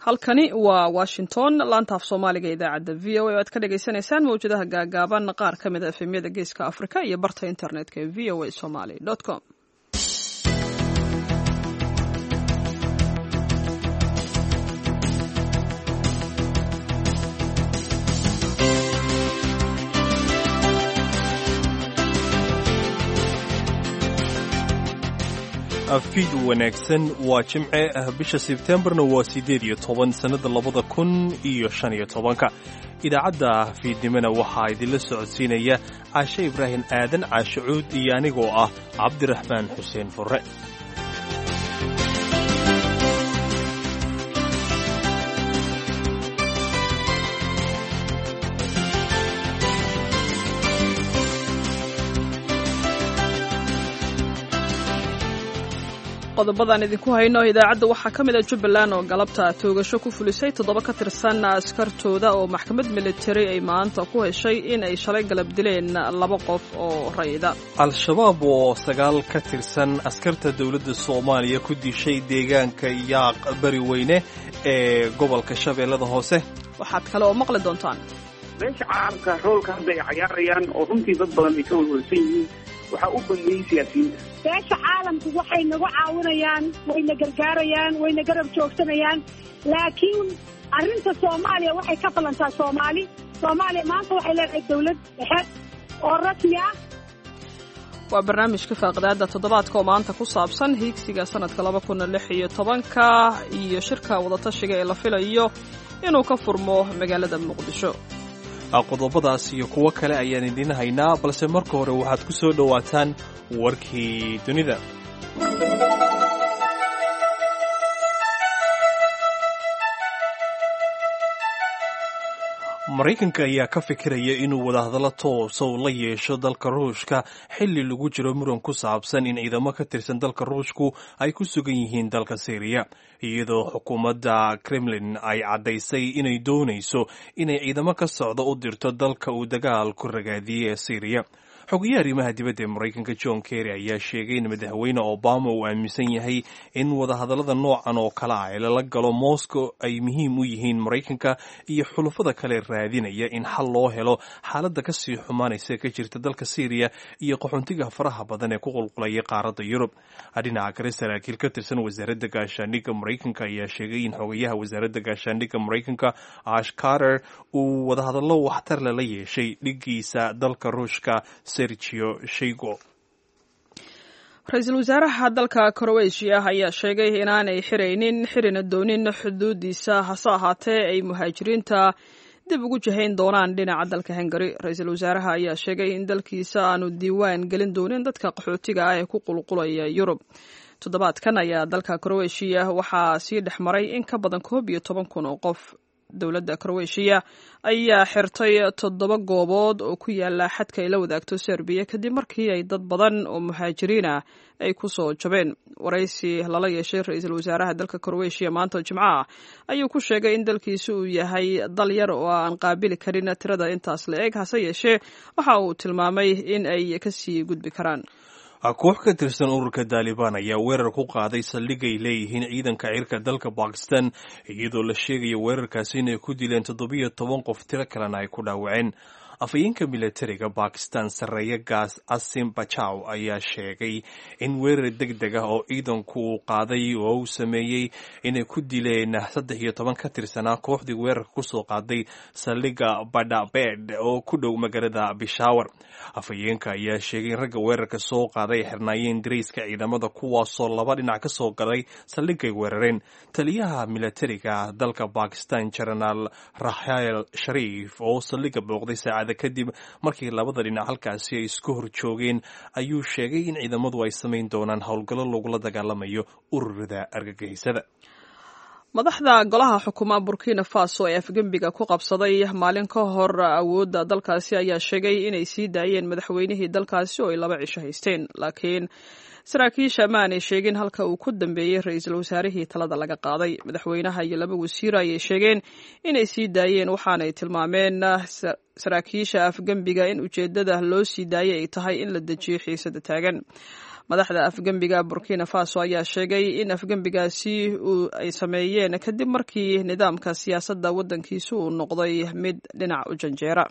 halkani waa washington laanta af soomaaliga idaacadda v o a o aad ka dhagaysanaysaan mawjadaha gaagaaban qaar ka mid a efemyada geeska afrika iyo barta internetka ee v o a somaly com afkiid wanaagsan waa jimce ah bisha sebtembarna waa siddeed iyo toban sannada labada kun iyo shan iyo tobanka idaacadda fiidnimona waxaa idinla socodsiinaya caashe ibraahim aadan caashe cuud iyo anigoo ah cabdiraxmaan xuseen furre qodobadaan idinku hayno idaacadda waxaa ka mid a jubbaland oo galabta toogasho ku fulisay toddoba ka tirsan askartooda oo maxkamad militari ay maanta ku heshay in ay shalay galab dileen laba qof oo rayida al-shabaab oo sagaal ka tirsan askarta dowladda soomaaliya ku dishay deegaanka yaaq bari weyne ee gobolka shabeellada hoose waxaad kale oo maqli doontaan meesha caalamka roolka hadda ay cayaarayaan oo runtii dad badan ay ka walwalsan yihiin waxaa u bangeeyey siyaasiyiinta beesha caalamku waxay nagu caawinayaan wayna gargaarayaan wayna garab joogsanayaan laakiin arrinta soomaaliya waxay ka ballantaa soomaali soomaaliya maanta waxay leedahay dawlad dhexe oo rasmi ah waa barnaamijka faaqidaada toddobaadka oo maanta ku saabsan hiigsiga sanadka laba kun lix iyo tobanka iyo shirka wadatashiga ee la filayo inuu ka furmo magaalada muqdisho qodobadaas iyo kuwo kale ayaan idiin haynaa balse marka hore waxaad ku soo dhowaataan warkii dunida maraykanka ayaa ka fikiraya inuu wadahadallo toosa u la yeesho dalka ruushka xilli lagu jiro muran ku saabsan in ciidamo ka tirsan dalka ruushku ay ku sugan yihiin dalka syriya iyadoo xukuumadda kremlin ay caddaysay inay doonayso inay ciidamo ka socda u dirto dalka uu dagaal ku ragaadiyey ee syriya xogayaha arrimaha dibadda ee maraykanka john kerry ayaa sheegay in madaxweyne obama uu aaminsan yahay in wadahadallada noocan oo kale ah ee lala galo moscow ay muhiim u yihiin maraykanka iyo xulafada kale raadinaya in xal loo helo xaaladda kasii xumaanaysa ka jirta dalka syriya iyo qaxoontiga faraha badan ee ku qulqulaya qaaradda yurub dhinaca kale saraakiil ka tirsan wasaaradda gaashaandhigga maraykanka ayaa sheegay in xogayaha wasaaradda gaashaandhigga maraykanka ash carter uu wadahadallo waxtar lala yeeshay dhigiisa dalka ruushka ra-iisul wasaaraha dalka kroweshiya ayaa sheegay inaanay xiraynin xirina doonin xuduudiisa hase ahaatee ay muhaajiriinta dib ugu jahayn doonaan dhinaca dalka hungari ra-iisul wasaaraha ayaa sheegay in dalkiisa aanu diiwaan gelin doonin dadka qaxootiga ah ee ku qulqulaya yurub toddobaadkan ayaa dalka kroweshiya waxaa sii dhex maray in ka badan koob iyo toban kun oo qof dowladda kroweshiya ayaa xirtay toddoba goobood oo ku yaala xadka ay la wadaagto serbiya kadib markii ay dad badan oo muhaajiriin ah ay ku soo jabeen waraysi lala yeeshay ra-iisul wasaaraha dalka kroweshiya maanta jimco ah ayuu ku sheegay in dalkiisa uu yahay dal yar oo aan qaabili karin tirada intaas la eg hase yeeshee waxa uu tilmaamay in ay kasii gudbi karaan koox ka tirsan ururka daalibaan ayaa weerar ku qaaday saldhig ay leeyihiin ciidanka cirka dalka bakistan iyadoo la sheegaya weerarkaasi inay ku dileen toddobiyo toban qof tiro kalena ay ku dhaawaceen afhayeenka militariga bakistan sarreeya gaas asim bajaw ayaa sheegay in weerar deg deg ah oo ciidanku uu qaaday oo uu sameeyey inay ku dileen saddex iyo toban ka tirsanaa kooxdii weerarka kusoo qaaday saldhiga badhabed oo ku dhow magaalada bishawar afhayeenka ayaa sheegay in ragga weerarka soo qaaday ay xirnaayeen darayska ciidamada kuwaasoo laba dhinac ka soo galay saldhigay weerareen taliyaha militariga dalka bakistan jenaraal raxael shariif oo saldhiga booqday saacada kadib markii labada dhinac halkaasi ay isku hor joogeen ayuu sheegay in ciidamadu ay samayn doonaan howlgallo lagula dagaalamayo ururada argagixisada madaxda golaha xukuuma burkina faso ee afgembiga ku qabsaday maalin ka hor awoodda dalkaasi ayaa sheegay inay sii daayeen madaxweynihii dalkaasi oo ay laba cisho haysteen laakiin saraakiisha ma aanay sheegin halka uu ku dambeeyey ra-iisul wasaarihii talada laga qaaday madaxweynaha iyo laba wasiir ayay sheegeen inay sii daayeen waxaanay tilmaameen saraakiisha afgembiga in ujeedada loo sii daayay ay tahay in la dejiyo xiisada taagan madaxda afgembiga burkina faso ayaa sheegay in afgembigaasi ay sameeyeen kadib markii nidaamka siyaasadda waddankiisu uu noqday mid dhinac u janjeera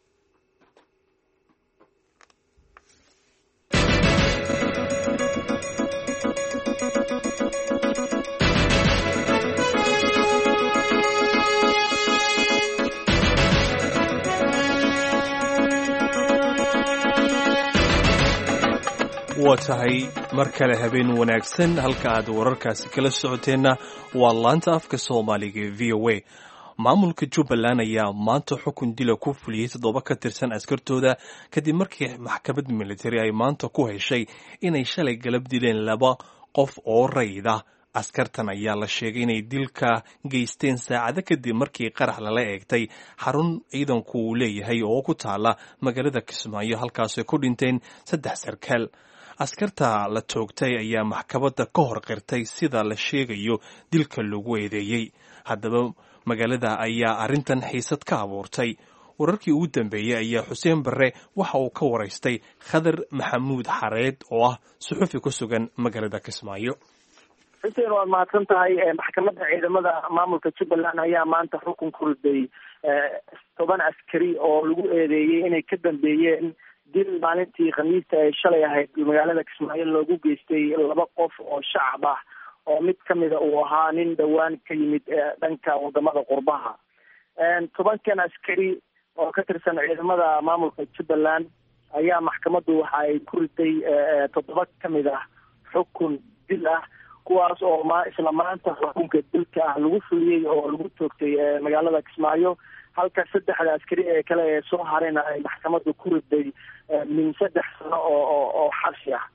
waa tahay mar kale habeen wanaagsan halka aad wararkaasi kala socoteenna waa laanta afka soomaaliga ee v o a maamulka jubbaland ayaa maanta xukun dila ku fuliyey toddoba ka tirsan askartooda kadib markii maxkamad militari ay maanta ku heshay inay shalay galab dileen laba qof oo rayid ah askartan ayaa la sheegay inay dilka geysteen saacado kadib markii qarax lala eegtay xarun ciidanku uu leeyahay oo ku taala magaalada kismaayo halkaasay ku dhinteen saddex sarkaal askarta la toogtay ayaa maxkamadda ka hor qirtay sida la sheegayo dilka lagu eedeeyey haddaba magaalada ayaa arrintan xiisad ka abuurtay wararkii ugu dambeeyey ayaa xuseen barre waxa uu ka waraystay khadar maxamuud xareed oo ah suxufi ku sugan magaalada kismaayo xuseen waad mahadsan tahay maxkamadda ciidamada maamulka jubbaland ayaa maanta xukun ku riday toban askari oo lagu eedeeyey inay ka dambeeyeen dil maalintii khamiista ay shalay ahayd magaalada kismaayo loogu geystay laba qof oo shacab ah oo mid kamida uu ahaa nin dhowaan ka yimid dhanka wadamada qurbaha tobankan askari oo ka tirsan ciidamada maamulka jubbaland ayaa maxkamaddu waxa ay ku riday toddoba kamid ah xukun dil ah kuwaas oo ma isla maanta xukunka dilka ah lagu fuliyey oo lagu toogtay magaalada kismaayo halka saddexda askari ee kale ee soo harayna ay maxkamaddu ku riday min saddex sano oo oo xabsi ah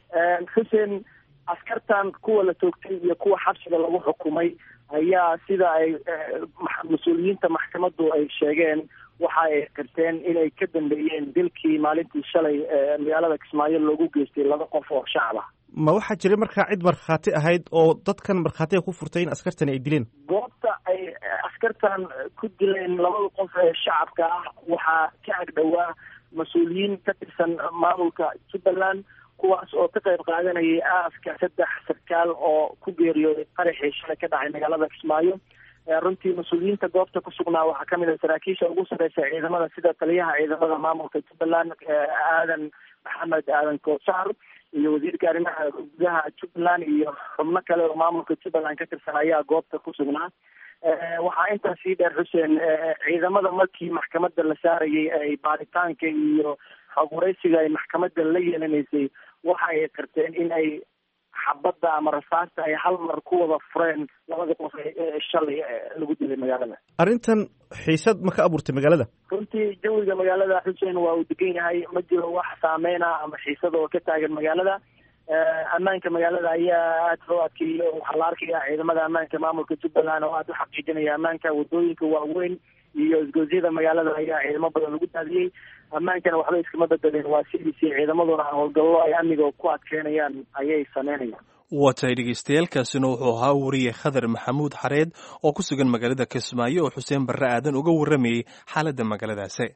xuseen askartan kuwa la toogtay iyo kuwa xabsiga lagu xukumay ayaa sida ay mas-uuliyiinta maxkamaddu ay sheegeen waxa ay qirteen inay ka dambeeyeen dilkii maalintii shalay magaalada kismaayo loogu geystay laba qof oo shacab ah ma waxaa jiray markaa cid markhaati ahayd oo dadkan markhaatiga ku furtay in askartani ay dileen goobta ay askartan ku dileen labada qof ee shacabka ah waxaa ka agdhowaa mas-uuliyiin ka tirsan maamulka jubbaland kuwaas oo ka qayb qaadanayay aaska saddex sarkaal oo ku geeriyooday qaraxii shalay ka dhacay magaalada kismaayo runtii mas-uuliyiinta goobta ku sugnaa waxaa kamid ah saraakiisha ugu sareysa ciidamada sida taliyaha ciidamada maamulka jubbaland aadan maxamed aadan koosar iyo wasiirka arrimaha gudaha jubbaland iyo xubno kale oo maamulka jubbaland ka tirsan ayaa goobta ku sugnaa waxaa intaas sii dheer xuseen ciidamada markii maxkamadda la saarayay ay baaritaanka iyo xogwaraysiga ay maxkamadda la yeelanaysay waxa ay qirteen in ay xabadda ama rasaasta ay hal mar ku wada fureen labada qof ee shalay lagu dilay magaalada arrintan xiisad ma ka abuurtay magaalada runtii jawiga magaalada xuseen waa uu degan yahay ma jiro wax saameyna ama xiisad oo ka taagan magaalada ammaanka magaalada ayaa aada loo adkeeyey waxaa la arkaya ciidamada ammaanka maamulka jubbaland oo aada u xaqiijinaya ammaanka wadooyinka waaweyn iyo isgoosyada magaalada ayaa ciidamo badan lagu daadiyey ammaankana waxba iskama bedeleen waa sidiisii ciidamaduna howlgallo ay amniga ku adkeynayaan ayay sameynayaan waa tahay dhegeystayaaalkaasina wuxuu ahaa wariye khadar maxamuud xareed oo ku sugan magaalada kismaayo oo xuseen barre aadan uga warramayey xaaladda magaaladaasi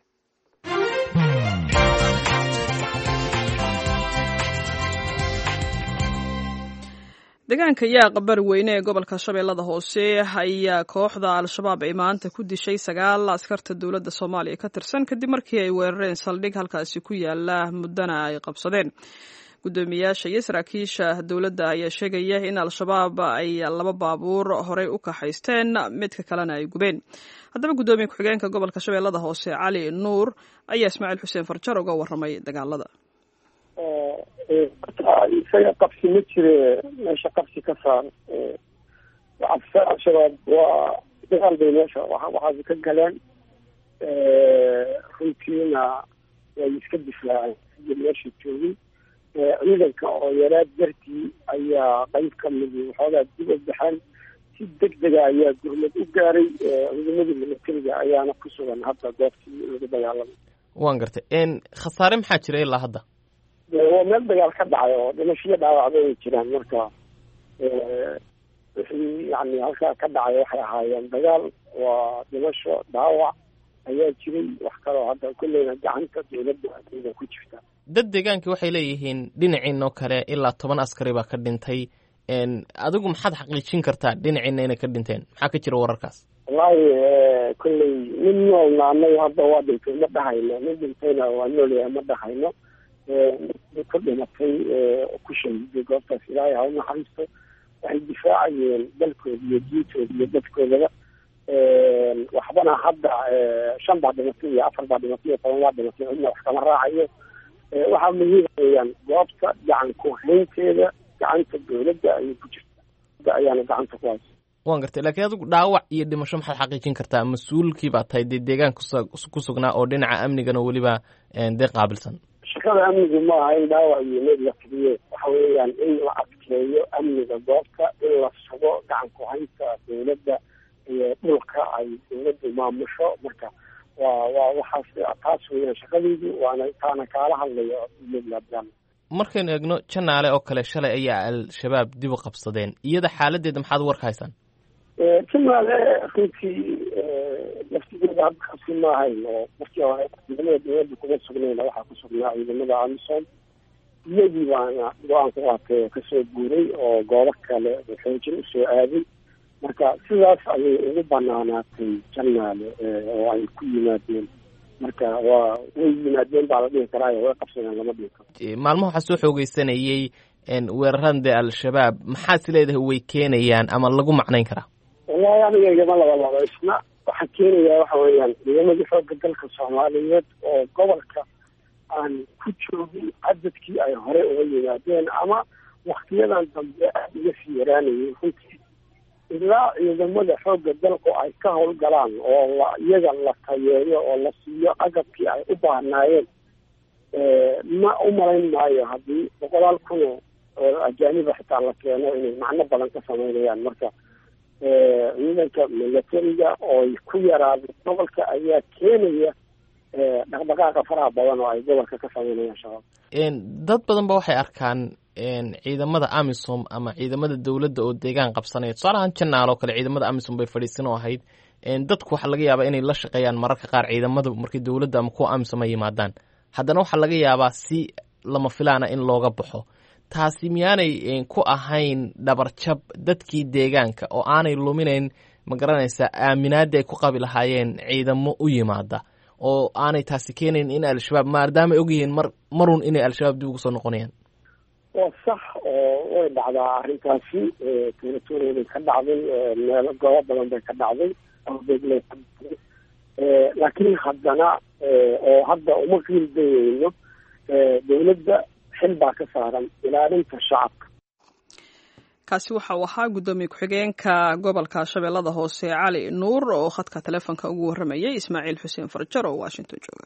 deegaanka yaaq bari weyne ee gobolka shabeellada hoose ayaa kooxda al-shabaab ay maanta ku dishay sagaal askarta dowladda soomaaliya ka tirsan kadib markii ay weerareen saldhig halkaasi ku yaala muddana ay qabsadeen guddoomiyaasha iyo saraakiisha dowladda ayaa sheegaya in al-shabaab ay laba baabuur horey u kaxaysteen midka kalena ay gubeen haddaba guddoomiye ku-xigeenka gobolka shabeellada hoose cali nuur ayaa ismaaciil xuseen farjar uga warramay dagaalada isaga qabsi ma jire meesha qabsi ka saar cabsa al-shabaab waa dagaal bay meesha waxaasi ka galeen runtiina way iska difaaceen meesha joogin ciidanka oo yaraad dartii ayaa qayb ka midi waxoogaa dib u baxeen si deg dega ayaa gurmad u gaaray ciidamadii militariga ayaana ku sugan hadda goobtii lagu dagaalamay waan gartay khasaare maxaa jira ilaa hadda waa meel dagaal ka dhacay oo dhimashiyo dhaawacba ay jiraan marka wixii yani halkaa ka dhacay waxay ahaayeen dagaal waa dhimasho dhaawac ayaa jiray wax kaloo hadda kolleyna gacanta dowladda ayada ku jirta dad deegaankii waxay leeyihiin dhinaciinoo kale ilaa toban askari baa ka dhintay adigu maxaad xaqiijin kartaa dhinaciina inay ka dhinteen maxaa ka jira wararkaas wallaahi kolley nin noolna anaga hadda waa dhintay ma dhahayno nin dhintayna waa noolyahay ma dhahayno ku dhimatay ku shahiday goobtaas ilaahay ha u naxariisto waxay difaacayeen dalkooda iyo diintooda iyo dadkoodaba waxbana hadda shan baa dhimatay iyo afar baa dhimatay iyo toban baa dhimatay cidna wax kama raacayo waxaa muhiim weyaan goobta gacan ku haynteeda gacanta dowladda ayay ku jirta ayaana gacanta ku haysa waan gartay lakiin adigu dhaawac iyo dhimasho maxaad xaqiijin kartaa mas-uulkii baa tahay dee deegaanka ku sugnaa oo dhinaca amnigana weliba dee qaabilsan shaqada amnigu ma aha in dhaawac iyo meed la tiriye waxa weeyaan in la adkeeyo amniga goobta in la sugo gacan ku haynta dowladda iyo dhulka ay dowladdu maamusho marka waa waa waxaas taas weeyaan shaqadeydu waana taana kaala hadlayo iyadlaabdaan markaynu eegno janaale oo kale shalay ayaa al-shabaab dib u qabsadeen iyada xaaladeeda maxaad warka haysaan janaale runtii laftigeeda hadda qabsi ma ahayn oo markii hore ciidamada dowladda kuma sugnayna waxaa ku sugnaa ciidamada amisom iyadii baana go-aan ku qaatay oo kasoo guuray oo goobo kale xoojin usoo aaday marka sidaas ayay ugu banaanaatay janaale oo ay ku yimaadeen marka waa way yimaadeen baa la dhihi karaayo way qabsadeen lama dhihi karo maalmaha waxaa soo xoogeysanayey weeraran dee al-shabaab maxaad is leedahay way keenayaan ama lagu macnayn karaa wallahi aniga igama laba laba isna waxaa keenaya waxa weeyaan ciidamadii xooga dalka soomaaliyeed oo gobolka aan ku joogin cadadkii ay hore uga yimaadeen ama waktiyadan dambe aada uga sii yaraanayay runtii ilaa ciidamada xoogga dalku ay ka howlgalaan oo la iyaga la tayeeyo oo la siiyo agabkii ay u baahnaayeen ma u malayn maayo haddii boqolaal kun oo ajaaniba xitaa la keeno inay macno badan ka sameynayaan marka ciidanka milatariga ooy ku yaraada gobolka ayaa keenaya dhaqdhaqaaqa faraha badan oo ay gobolka ka sameynayaan shabaab dad badan ba waxay arkaan ciidamada amisom ama ciidamada dowladda oo deegaan qabsanaya tusaalahaan janaal oo kale ciidamada amisom bay fadhiisan oo ahayd dadku waxaa laga yaabaa inay la shaqeeyaan mararka qaar ciidamada markii dowladda ama kuwa amisom ay yimaadaan haddana waxaa laga yaabaa si lama filaana in looga baxo taasi miyaanay ku ahayn dhabarjab dadkii deegaanka oo aanay luminayn ma garanaysaa aaminaadii ay ku qabi lahaayeen ciidamo u yimaada oo aanay taasi keenayn in al-shabaab maadaama ay ogyihiin mar marun inay al-shabaab dib ugu soo noqonayaan waa sax oo way dhacdaa arrintaasi territoriya bay ka dhacday meelo goobo badan bay ka dhacday abeegle ka dhacday laakiin haddana oo hadda uma qiildayeyno dowladda xil baa ka saaran ilaalinta shacabka kaasi waxa uu ahaa guddoomiye ku-xigeenka gobolka shabeellada hoose cali nuur oo khadka telefoonka ugu warramayay ismaaciil xuseen farjar oo washington jooga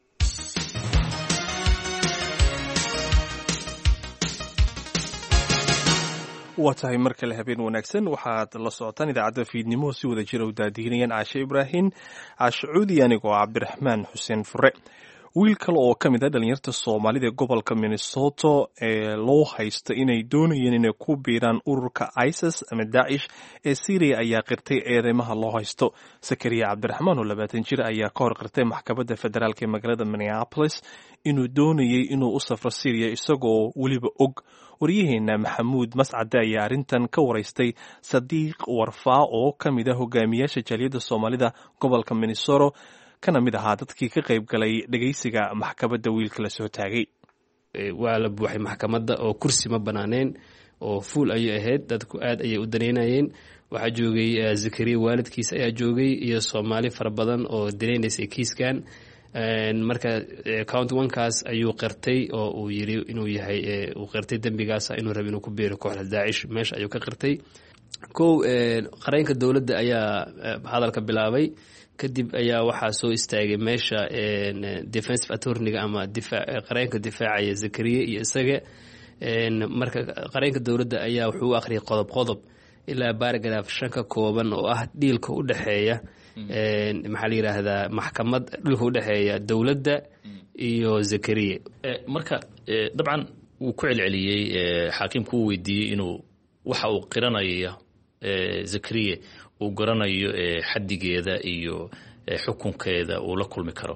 waa tahay mar kale habeen wanaagsan waxaad la socotaan idaacadda fiidnimo si wada jira u daadihinayaan caashe ibraahim caashe cuudi anigoo cabdiraxmaan xuseen fure wiil kale oo ka mid ah dhalinyarta soomaalida ee gobolka minnesota ee loo haysta inay doonayeen inay ku biiraan ururka isis ama daacish ee syriya ayaa qirtay eedeymaha loo haysto sakariya cabdiraxmaan oo labaatan jir ayaa ka hor qirtay maxkamadda federaalk ee magaalada minneapolis inuu doonayey inuu u safro syriya isagoo weliba og waryaheena maxamuud mascade ayaa arrintan ka waraystay sadiiq warfaa oo ka mid ah hogaamiyaasha jaaliyadda soomaalida gobolka minnesota kana mid ahaa dadkii ka qayb galay dhegeysiga maxkamadda wiilka la soo taagay waa la buuxay maxkamadda oo kursi ma banaaneen oo fuul ayay ahayd dadku aad ayay u daneynayeen waxaa joogay zakariya waalidkiis ayaa joogay iyo soomaali fara badan oo daneynaysay kiiskan marka count onekaas ayuu qirtay oo uu yiri inuu yahay uu qirtay dembigaasa inuu raba inuu ku biiro kooxda daacish meesha ayuu ka qirtay kow qareenka dowladda ayaa hadalka bilaabay kadib ayaa waxaa soo istaagay meesha defensive attorniga ama qareenka difaacaya zakariya iyo isaga marka qareenka dowladda ayaa wuxuu u akhriyay qodob qodob ilaa baaragraf shan ka kooban oo ah dhiilka u dhexeeya maxaa la yidhaahdaa maxkamad dhulka u dhexeeya dowladda iyo zakariya marka dabcan wuu ku celceliyey xaakimku uu weydiiyey inuu waxa uu qiranaya zakariya uu garanayo xaddigeeda iyo xukunkeeda uu la kulmi karo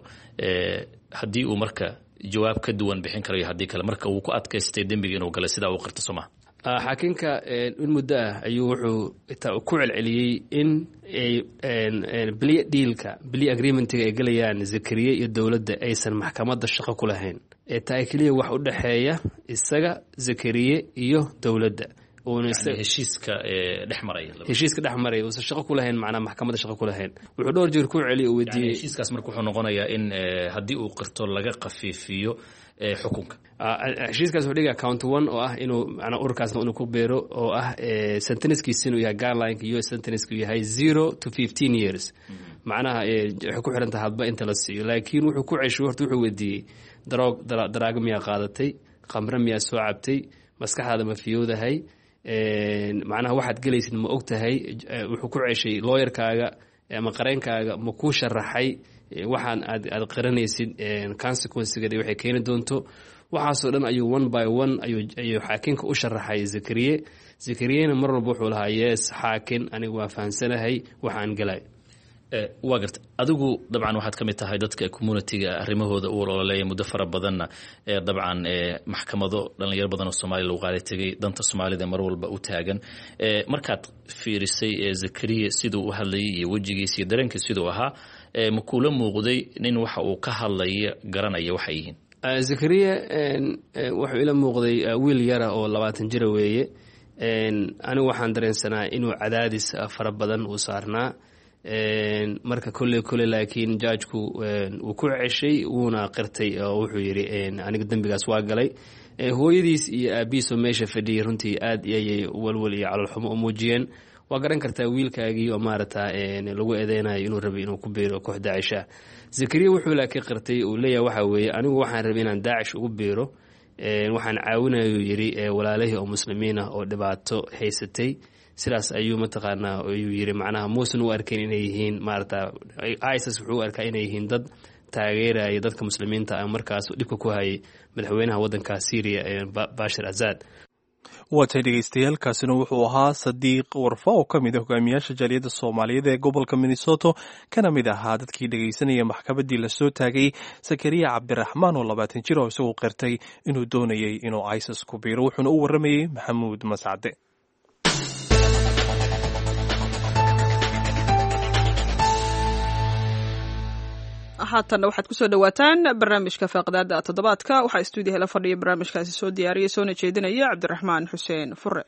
haddii uu marka jawaab ka duwan bixin karayo haddii kale marka uu ku adkaystay dembiga inuu galay sidaa uu qirto soo maha xaakinka in muddo ah ayuu wuxuu ku celceliyey in beliya dhiilka beliya agreementiga ay gelayaan zakariye iyo dowladda aysan maxkamadda shaqo ku lahayn ee tahay keliya wax u dhexeeya isaga zakariye iyo dowladda heshiiska dhex maraya heshiiska dhex maraya uusan shaqo ku lahayn macnaa maxkamadda shaqo ku lahayn wuxuu dhowr jeer ku celiy oo weydiiyey heshiiskaas marka wuxuu noqonayaa in haddii uu qirto laga khafiifiyo xukunka heshiiskaas wuxuu dhigaa count one oo ah inuu macnaa ururkaasna inuu ku beero oo ah sentencekiisa inuu yahay guidelineka u s sentenceka yahay zero to fifteen years macnaha waxay ku xiran tahay hadba inta la siiyo laakiin wuxuu ku ceshay horta wuxuu weydiiyey daroog daraago miyaa qaadatay khamre miyaa soo cabtay maskaxdaada ma fiyowdahay macnaha waxaad gelaysid ma og tahay wuxuu ku ceshay looyarkaaga ama qareenkaaga ma kuu sharaxay waxaan aad aad qaranaysid consequencega waxay keeni doonto waxaasoo dhan ayuu one by one ayuu xaakinka u sharaxay zakariye zakariyena mar walba wuxuu lahaa yes xaakin anigu waa fahamsanahay waxaan gelay waa garta adigu dabcan waxaad ka mid tahay dadka communitiga arrimahooda u ololeeya muddo fara badanna dabcan maxkamado dhalinyaro badan oo soomaaliya lagu qaaday tegay danta soomaalida mar walba u taagan markaad fiirisay zakariya siduu u hadlayay iyo wejigiisa iyo dareenkiis siduu ahaa ma kuula muuqday nin waxa uu ka hadlaya garanaya waxay yihiin zakariya wuxuu ila muuqday wiil yara oo labaatan jira weeye anigu waxaan dareensanaa inuu cadaadis fara badan uu saarnaa marka kolley kolley laakiin jaajku wuu ku ceshay wuuna qirtay oo wuxuu yidhi aniga dembigaas waa galay hooyadiis iyo aabihiisoo meesha fadhiyay runtii aad ayay walwal iyo calolxumo u muujiyeen waa garan kartaa wiilkaagii oo maarata lagu eedeynayo inuu rabay inuu ku biiro koox daacisha zakariya wuxuu laakiin qirtay uu leeyahay waxaa weeye anigu waxaan rabay inaan daacish ugu biiro waxaan caawinayuu yidhi walaalihii oo muslimiin ah oo dhibaato haysatay sidaas ayuu mataqaanaa ayuu yiri macnaha muusan u arkayn inay yihiin maarata isis wuxuu u arkaa inay yihiin dad taageeraya dadka muslimiinta ah markaas dhibka ku hayay madaxweynaha waddanka syriya bashir azad waatay dhegeystayaaalkaasina wuxuu ahaa sadiiq warfa oo ka mid a hogaamiyaasha jaaliyadda soomaaliyeed ee gobolka minnesoto kana mid ahaa dadkii dhegeysanaya maxkamaddii lasoo taagay sakariya cabdiraxmaan oo labaatan jir oo isagu qirtay inuu doonayay inuu isis ku biiro wuxuuna u warramayey maxamuud mascade haatanna waxaad kusoo dhawaataan barnaamijka faaqdaada toddobaadka waxaa stuudiyaha la fadhiya barnaamijkaasi soo diyaariyay soona jeedinaya cabdiraxmaan xuseen fure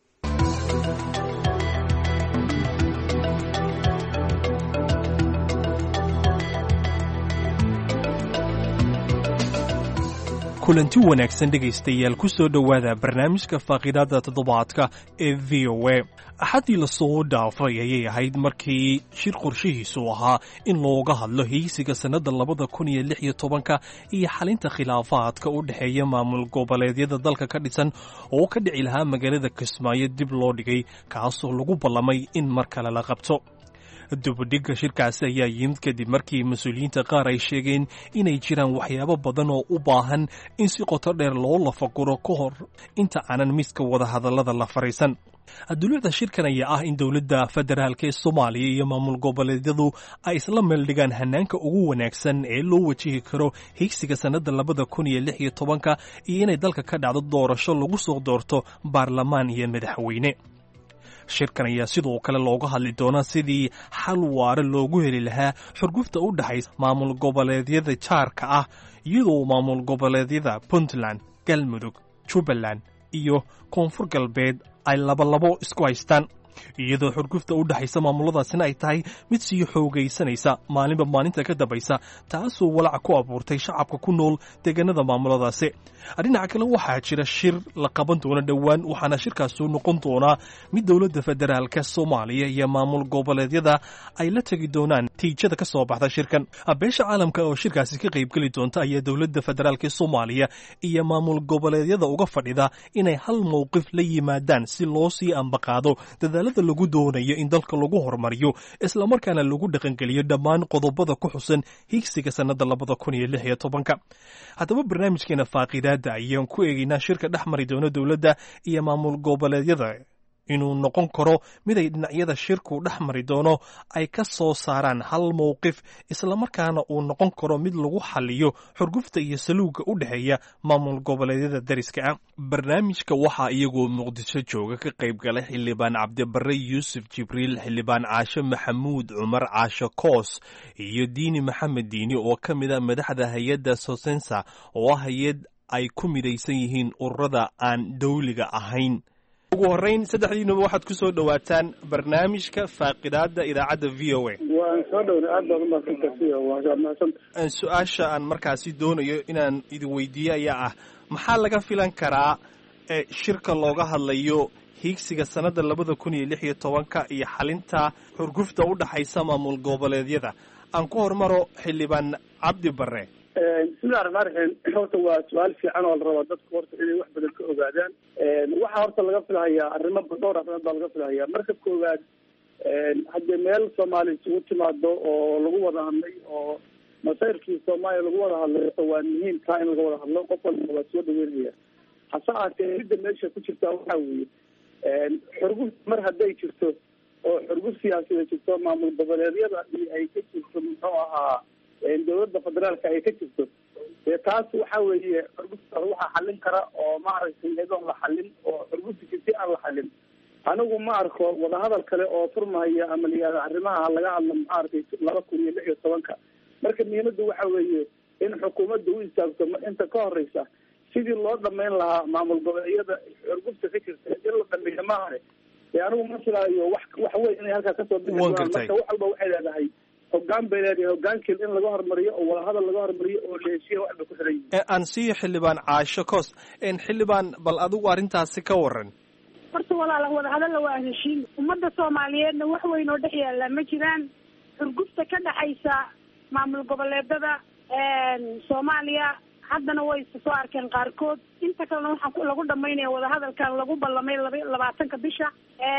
kulanti wanaagsan dhegaystayaal ku soo dhowaada barnaamijka faaqidaada toddobaadka ee v o a axaddii lasoo dhaafay ayay ahayd markii shir qorshihiisu ahaa in looga hadlo heysiga sannadda labada kun iyo lix iyo tobanka iyo xalinta khilaafaadka u dhexeeya maamul goboleedyada dalka ka dhisan oo ka dhici lahaa magaalada kismaayo dib loo dhigay kaasoo lagu ballamay in mar kale la qabto dubudhigga shirkaasi ayaa yimid kadib markii mas-uuliyiinta qaar ay sheegeen inay jiraan waxyaabo badan oo u baahan in si qoto dheer loo lafaguro ka hor inta aanan miska wadahadallada la fariisan duluucda shirkan ayaa ah in dowladda federaalk ee soomaaliya iyo maamul goboleedyadu ay isla meeldhigaan hanaanka ugu wanaagsan ee loo wajihi karo higsiga sannadda labada kun iyo lix iyo tobanka iyo inay dalka ka dhacdo doorasho lagu soo doorto baarlamaan iyo madaxweyne shirkan ayaa sidoo kale looga hadli doonaa sidii xal waare loogu heli lahaa xurgufta u dhexaysa maamul goboleedyada jaarka ah iyadoo maamul goboleedyada puntland galmudug jubbaland iyo koonfur galbeed ay labalabo isku haystaan iyadoo xurgufta u dhexaysa maamuladaasina ay tahay mid sii xoogaysanaysa maalinba maalinta ka dambaysa taasoo walaac ku abuurtay shacabka ku nool deegaanada maamuladaasi dhinaca kale waxaa jira shir la qaban doono dhowaan waxaana shirkaasu noqon doonaa mid dowladda federaalka soomaaliya iyo maamul goboleedyada ay la tegi doonaan tiijada ka soo baxda shirkan beesha caalamka oo shirkaasi ka qaybgeli doonta ayaa dowladda federaalk soomaaliya iyo maamul goboleedyada uga fadhida inay hal mowqif la yimaadaan si loo sii ambaqaado dadaalada lagu doonayo in dalka lagu horumariyo islamarkaana lagu dhaqangeliyo dhammaan qodobada ku xusan higsiga sannada labada kun iyo lix iyo tobanka haddaba barnaamijkeena faaqidaada ayaan ku eegaynaa shirka dhex mari doona dowladda iyo maamul goboleedyada inuu noqon karo mid ay dhinacyada shirku dhex mari doono ay ka soo saaraan hal mowqif islamarkaana uu noqon karo mid lagu xaliyo xurgufta iyo saluugga u dhexeeya maamul goboleedyada dariska ah barnaamijka waxaa iyagoo muqdisho jooga ka qayb galay xildhibaan cabdibare yuusuf jibriil xildhibaan caashe maxamuud cumar caashe koos iyo diini maxamed diini oo ka mid a madaxda hay-adda sosensa oo ah hay-ad ay ku midaysan yihiin ururada aan dawliga ahayn ugu horreyn saddexdiinuba waxaad ku soo dhowaataan barnaamijka faaqidaada idaacadda v o a waan soo dhowna aad baad umaadsantahay waad mahadsanta su-aasha aan markaasi doonayo inaan idin weydiiyo ayaa ah maxaa laga filan karaa shirka looga hadlayo hiigsiga sannadda labada kun iyo lix iyo tobanka iyo xalinta xurgufta u dhaxaysa maamul goboleedyada aan ku hormaro xildhibaan cabdi bare bismillahi raxmaan raxiim horta waa su-aal fiican oo la rabaa dadku horta inay wax badan ka ogaadaan waxaa horta laga filhayaa arrimo dhowr arrimood baa laga filhayaa marka koowaad haddii meel soomaaliya isugu timaado oo lagu wada hadlay oo masayrkii soomaaliya lagu wada hadlay waa muhiim taa in laga wada hadlo qof walba waa soo dhaweynaya hase ahaatee midda meesha ku jirta waxaa weeye xurguf mar hadday jirto oo xurguf siyaasadeed jirto maamul goboleedyada iyo ay ka jirto muxuu ahaa dawladda federaalka ay ka jirto dee taas waxa weeye xurguftaas waxaa xallin kara oo maaragtay iyadoon la xallin oo xurgufta jirti aan la xallin anigu ma arko wadahadal kale oo furmahaya ama layihahdo arrimaha laga hadlo maaragtay laba kun iyo lix iyo tobanka marka muhiimadda waxa weeye in xukuumadda u istaagto inta ka horeysa sidii loo dhamayn lahaa maamul goboleedyada xurgufta ka jirta in la dhameeyo maahane dee anigu ma filaayo wax wax weyn inay halkaa kasoo bixi doonaan marka wax walba waxay leedahay hogaan bay leedahay hogaankeed in laga hormariyo oo wadahadal laga hormariyo oo la heshiya wax bay ku xiran yihin aan siiyo xildhibaan caasho coos xildhibaan bal adigu arrintaasi ka waran horta walaala wadahadalla waa heshiin ummadda soomaaliyeedna wax weyn oo dhex yaalla ma jiraan xurgufta ka dhexaysa maamul goboleedada soomaaliya haddana way soo arkeen qaarkood inta kalena waxaa lagu dhamaynaya wadahadalkan lagu ballamay laba labaatanka bisha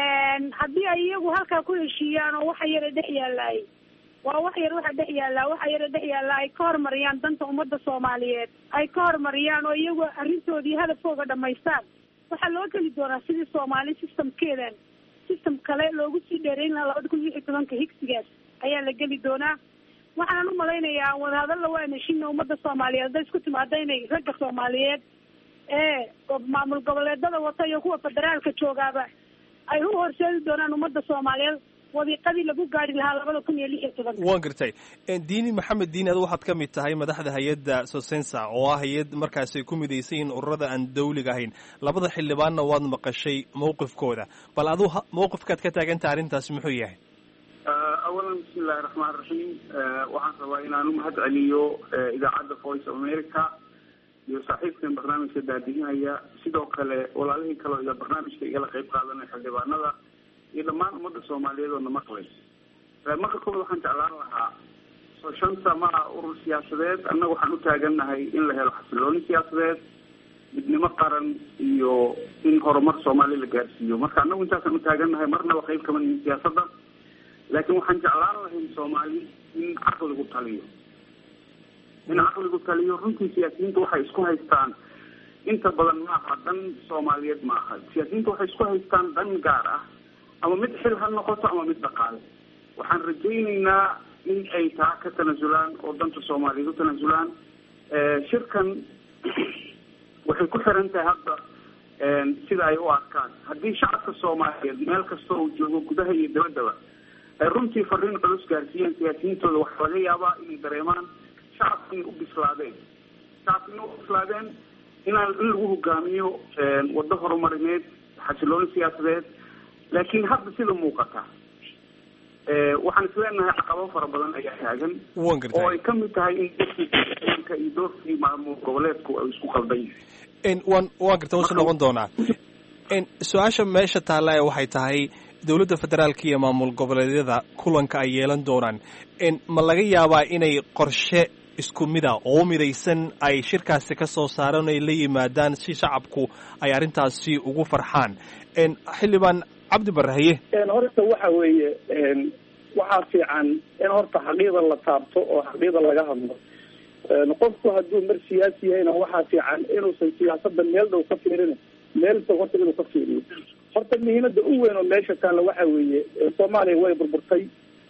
haddii ay iyagu halkaa ku heshiiyaan oo waxa yara dhex yaalaay waa wax yar waxa dhex yaallaa waxa yara dhex yaallaa ay ka horumariyaan danta ummadda soomaaliyeed ay ka horumariyaan oo iyagu arrintoodii hadafkooga dhamaystaan waxaa loo geli doonaa sidii soomaali systemkeedan system kale loogu sii dheerayn lahaa labada kun lix iyo tobanka higsigaas ayaa la geli doonaa waxaan u malaynayaa wadahadalla waan heshina ummadda soomaaliyeed hadday isku timaado inay ragga soomaaliyeed ee maamul goboleedada wata iyo kuwa federaalka joogaaba ay u horseedi doonaan ummadda soomaaliyeed wadiiqadii lagu gaari lahaa labada kun iyo lix iyo tobanka waan gartay diini maxamed diini adu waxaad ka mid tahay madaxda hay-adda sosensa oo ah hay-ad markaasay ku midaysan yihiin ururada aan dawliga ahayn labada xildhibaanna waad maqashay mawqifkooda bal adu mawqifkaad ka taagantaha arrintaasi muxuu yahay awalan bismi illahi raxmaan raxiim waxaan rabaa inaan u mahad celiyo idaacadda voice of america iyo saaxiibkan barnaamijka daadihinaya sidoo kale walaalihii kaleo ila barnaamijka igala qayb qaadanaya xildhibaanada iyo dhammaan ummadda soomaaliyeed oo na maqlay marka koowaad waxaan jeclaan lahaa soo shanta ma ah urur siyaasadeed annaga waxaan u taagannahay in la helo xasilooni siyaasadeed midnimo qaran iyo in horumar soomaaliya la gaarsiiyo marka annagu intaasaan u taagannahay marnaba qayb kama nihin siyaasadda laakiin waxaan jeclaan lahayn soomaali in caqligu taliyo in caqligu taliyo runtii siyaasiyiinta waxay isku haystaan inta badan maaha dan soomaaliyeed maaha siyaasiyiinta waxay isku haystaan dan gaar ah ama mid xil ha noqoto ama mid dhaqaale waxaan rajaynaynaa in ay taa ka tanasulaan oo danta soomaaliyeed u tanasulaan shirkan waxay ku xiran tahay hadda sida ay u arkaan haddii shacabka soomaaliyeed meel kasta uu joogo gudaha iyo dabaddaba ay runtii fariin culus gaarsiiyeen siyaasiyiintooda waxaa laga yaabaa inay dareemaan shacabka inay u bislaadeen shacabka inay u bislaadeen inaan in lagu hogaamiyo waddo horumarineed xasilooni siyaasadeed laakiin hadda sida muuqata waxaan isleenahay caqabo fara badan ayaa taagan oo ay ka mid tahay in doorkiianka iyo doorkii maamul goboleedku ay isku qaldan yihiin wan waan garta wasu noqon doonaa su-aasha meesha taalla ee waxay tahay dowladda federaalka iyo maamul goboleedyada kulanka ay yeelan doonaan ma laga yaabaa inay qorshe isku mida oo midaysan ay shirkaasi ka soo saaraan ay la yimaadaan si shacabku ay arrintaasi ugu farxaan xildhibaan cabdi barrahaye horta waxa weeye waxaa fiican in horta xaqiida la taabto oo xaqiida laga hadlo qofku hadduu mar siyaasi yahayna waxaa fiican inuusan siyaasadda meel dhow ka fiirin meel fog horta inuu ka fiiriyo horta muhiimada u weyn oo meesha taalla waxa weeye soomaaliya way burburtay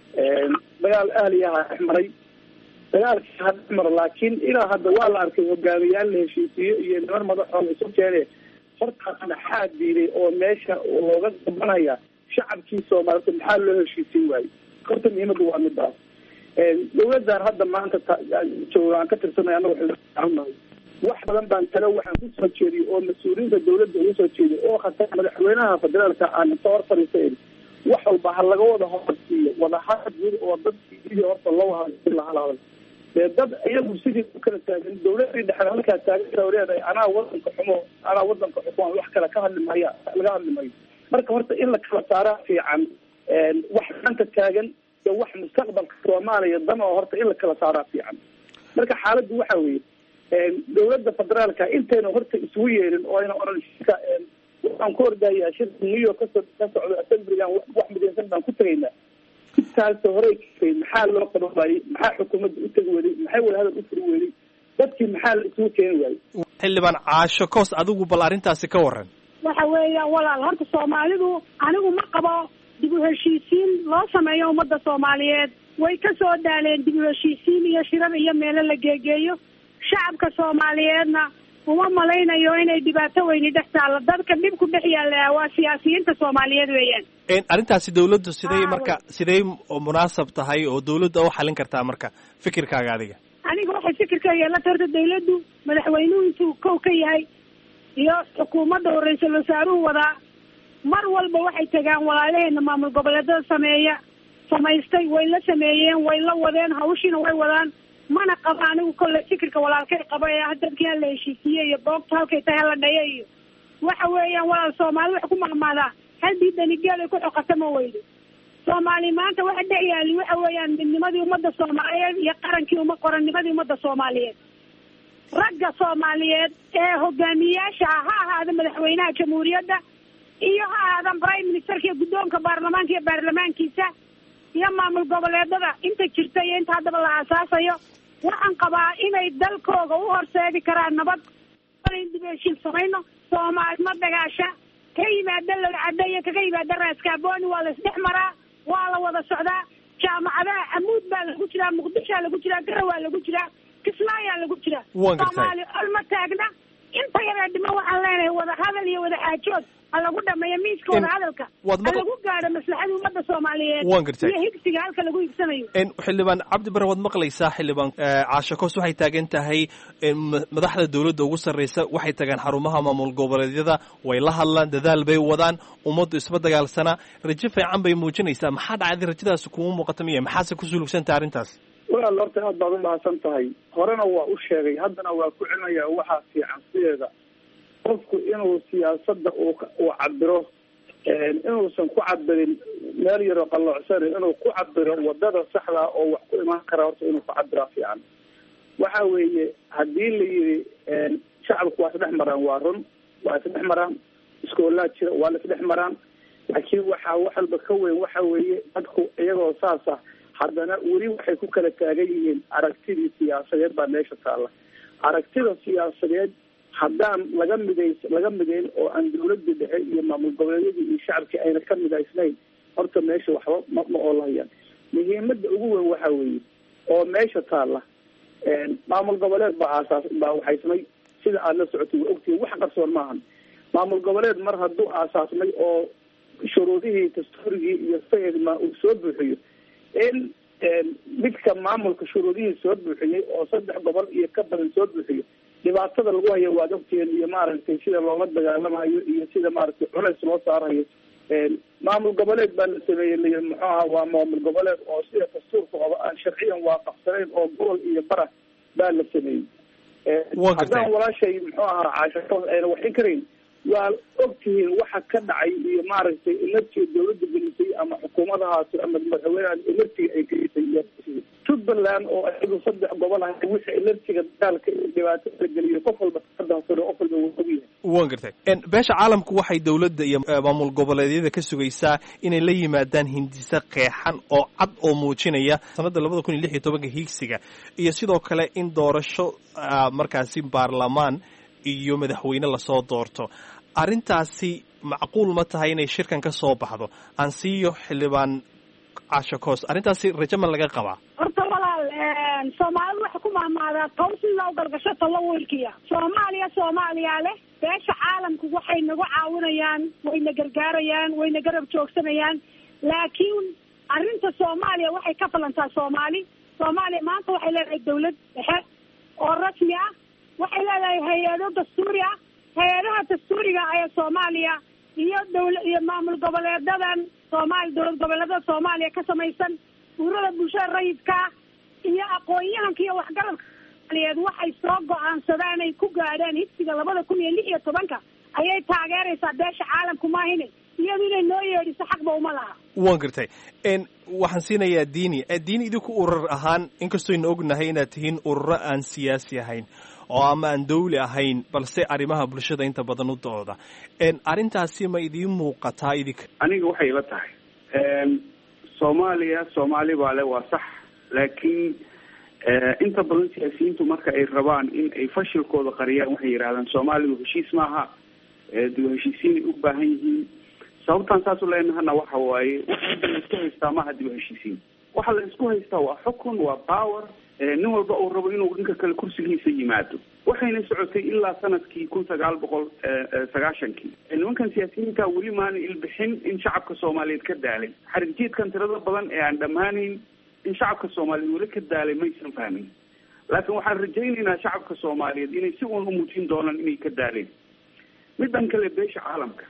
dagaal ahliyaha dhex maray dagaalkii ha dhex maro laakiin ilaa hadda waa la arkay hogaamiyaal la heshiisiyo iyo niman madaxooda isu keene hortaas maxaa diiday oo meesha looga gabanaya shacabkii soomaalida maxaa loo heshiisiin waayey horta muhiimada waa midaas dawladdan hadda maanta jooga aan ka tirsanay anaga xilnahay wax badan baan talo waxaan kusoo jeediyay oo mas-uuliyiinta dawladda ugu soo jeediyay oo khatar madaxweynaha federaalka aan inta hor fadhiisayn wax walba ha laga wada horsiiyo wadahadal guud oo dadkii sidii horta loo hadlay lahal hadal dee dad iyagu sidii u kala taagan dawladii dhexda halkaa taagan leedahay anaa wadanka xumo anaa wadanka xukumaan wax kale ka hadli maya laga hadli mayo marka horta in la kala saaraa fiican wax maanta taagan iyo wax mustaqbalka soomaaliya dan oo horta in la kala saaraa fiican marka xaaladdu waxa weeye dawladda federaalka intayna horta isugu yeerin oo ayna oran shirka waxaan ku ordayaa shirka new york kaso ka socdo assemblygan wax midaysan baan ku tegaynaa intaas horey kasay maxaa loo qaban waayey maxaa xukuumadda u tegi weday maxay wadahadal u furi weday dadkii maxaa la isugu keeni waayey xildhibaan caasho koos adigu bal arrintaasi ka waran waxa weeyaan walaal horta soomaalidu anigu ma qabo dib u heshiisiin loo sameeyo ummadda soomaaliyeed way ka soo daaleen dib u heshiisiin iyo shirar iyo meelo la geegeeyo shacabka soomaaliyeedna uma malaynayo inay dhibaato weyni dhex taalla dadka dhib ku dhex yaalla waa siyaasiyiinta soomaaliyeed weeyaan arrintaasi dawladdu siday marka siday munaasab tahay oo dawladda u xalin kartaa marka fikirkaaga adiga aniga waxay fikirkayga la tarta dawladdu madaxweynuhu intuu kow ka yahay iyo xukuumadda oo ra-iisul wasaaruhu wadaa mar walba waxay tagaan walaalaheena maamul goboleedada sameeya samaystay way la sameeyeen way la wadeen hawshiina way wadaan mana qabo anigu kolle fikirka walaalkay qabo ee ah dadkii hala heshiisiye iyo boogta halkay tahay hala dhaya iyo waxa weeyaan walaal soomaali wax ku maqmaadaa haddii danigeed ay ku xoqata ma weydo soomaali maanta waxa dhex yaali waxa weeyaan midnimadii ummadda soomaaliyeed iyo qarankii uma qorannimadii ummadda soomaaliyeed ragga soomaaliyeed ee hogaamiyaasha ah ha ahaada madaxweynaha jamhuuriyadda iyo ha ahaadan prime ministerka iyo guddoonka baarlamaanka iyo baarlamaankiisa iyo maamul goboleedada inta jirta iyo inta haddaba la aasaasayo waxaan qabaa inay dalkooga u horseedi karaan nabad dib heshiin samayno soomaali ma dagaasha ka yimaada lagacadda iyo kaga yimaada raaskaaboni waa la isdhex maraa waa la wada socdaa jaamacadaha camuud baa lagu jiraa muqdishoa lagu jiraa gara waa lagu jiraa kismaayaa lagu jiraa soomaali olma taagna inta yaree dhima waxaan leenahay wada hadal iyo wada xaajood ha lagu dhameeyo miiska wada hadalka ha lagu gaadho maslaxada ummadda soomaaliyeed iyo higsiga halka lagu higsanayo xildhibaan cabdi bare waad maqlaysaa xildhibaan caasho koos waxay taagan tahay madaxda dawladda ugu sarreysa waxay tagaan xarumaha maamul goboleedyada way la hadlaan dadaal bay wadaan ummaddu isma dagaalsanaa rajo fiican bay muujinaysaa maxaa dhacday rajadaasi kuma muuqata miya maxaase ku sulugsantaha arrintaas walaal horta aad baad umahadsan tahay horena waa u sheegay haddana waa ku celinaya waxaa fiican sideeda qofku inuu siyaasadda uu uu cabiro inuusan ku cabirin meel yaroo qalloocsan inuu ku cabiro wadada saxda oo wax ku imaan kara horta inuu ku cabiraa fiican waxa weeye haddii la yidhi shacabku waa isdhex maraan waa run waa isdhex maraan iskoolaa jira waa la isdhex maraan laakiin waxaa wax walba ka weyn waxa weeye dadku iyagoo saas ah haddana weli waxay ku kala taagan yihiin aragtidii siyaasadeed baa meesha taalla aragtida siyaasadeed haddaan laga midays laga midayn oo aan dawladda dhexe iyo maamul goboleedyadii iyo shacabkii ayna ka midaysnayn horta meesha waxba ma ma oolahayaan muhiimada ugu weyn waxa weeye oo meesha taalla maamul goboleed baa aasaas baa waxaysmay sida aada la socotay waa ogtihiin wax qarsoon maahan maamul goboleed mar hadduu aasaasmay oo shuruudihii dastuurigii iyo sayidma uu soo buuxiyo in midka maamulka shuruudihii soo buuxiyey oo saddex gobol iyo ka badan soo buuxiyo dhibaatada lagu hayo waad ogtihiin iyo maaragtay sida loola dagaalamayo iyo sida maaragtay culays loo saarayo maamul goboleed baa la sameeyey layi muxuu ahaa waa maamul goboleed oo sida dastuurka oba aan sharciyan waafaqsanayn oo gobol iyo bara baa la sameeyey haddaan walaashay muxuu ahaa caashatood ayna waxin karayn waa ogtihiin waxa ka dhacay iyo maaragtay ilartiga dawladda gelisay ama xukuumadahaasi ama madaxweyneha ilartiga ay gelisay jubbaland oo ayagu saddex gobol ah wixii ilartiga dagaalka iyo dhibaatada la geliyo qof walba kadahsano qof walba wuu ogyahay wan gartay beesha caalamku waxay dawladda iyo maamul goboleedyada ka sugaysaa inay la yimaadaan hindise qeexan oo cad oo muujinaya sanadda labada kun iyo lix iyo tobanka hiigsiga iyo sidoo kale in doorasho markaasi baarlamaan iyo madaxweyne lasoo doorto arrintaasi macquul ma tahay inay shirkan ka soo baxdo aan siiyo xildhibaan casho coos arrintaasi rajo ma laga qabaa horta walaal soomaalidu waxay ku mahmaadaa tow sida u galgasho talo wiilkiya soomaaliya soomaaliya leh beesha caalamku waxay nagu caawinayaan wayna gargaarayaan wayna garab joogsanayaan laakiin arrinta soomaaliya waxay ka falantaa soomaali soomaaliya maanta waxay leedahay dawlad dhexe oo rasmi ah waxay leedahay hay-ado dastuuri ah hay-adaha dastuuriga ee soomaaliya iyo dawla iyo maamul goboleedadan soomaali dowlad goboleedada soomaaliya ka samaysan urada bulshada rayidka iyo aqoon-yahanka iyo waxgaradka soomaaliyeed waxay soo go-aansadaan ay ku gaadhaan higsiga labada kun iyo lix iyo tobanka ayay taageeraysaa beesha caalamku maahine iyadu inay noo yeedhiso xaqba uma laha waan gartay waxaan siinayaa diini diini idinku urur ahaan inkastooynu ognahay inaad tihiin ururo aan siyaasi ahayn oo ama aan dawli ahayn balse arrimaha bulshada inta badan u dooda arrintaasi ma idiin muuqataa idinka aniga waxay ila tahay soomaaliya soomaali baa le waa sax laakiin inta badan siyaasiyiintu marka ay rabaan in ay fashilkooda qariyaan waxay yidhahdaan soomaalidu heshiis maaha dib heshiisiinay u baahan yihiin sababtaan saas u leenahana waxa waaye waxa la isku haystaa maaha dib heshiisiin waxa la isku haystaa waa xukun waa power nin walba uu rabo inuu ninka kale kursigiisa yimaado waxayna socotay ilaa sanadkii kun sagaal boqol sagaashankii nimankan siyaasiyiinta weli maana ilbixin in shacabka soomaaliyeed ka daalay xarigjiidkan tirada badan ee aan dhammaanayn in shacabka soomaaliyeed weli ka daalay maysan fahmin laakiin waxaan rajaynaynaa shacabka soomaaliyeed inay si uun umuujin doonaan inay ka daaleen midan kale beesha caalamka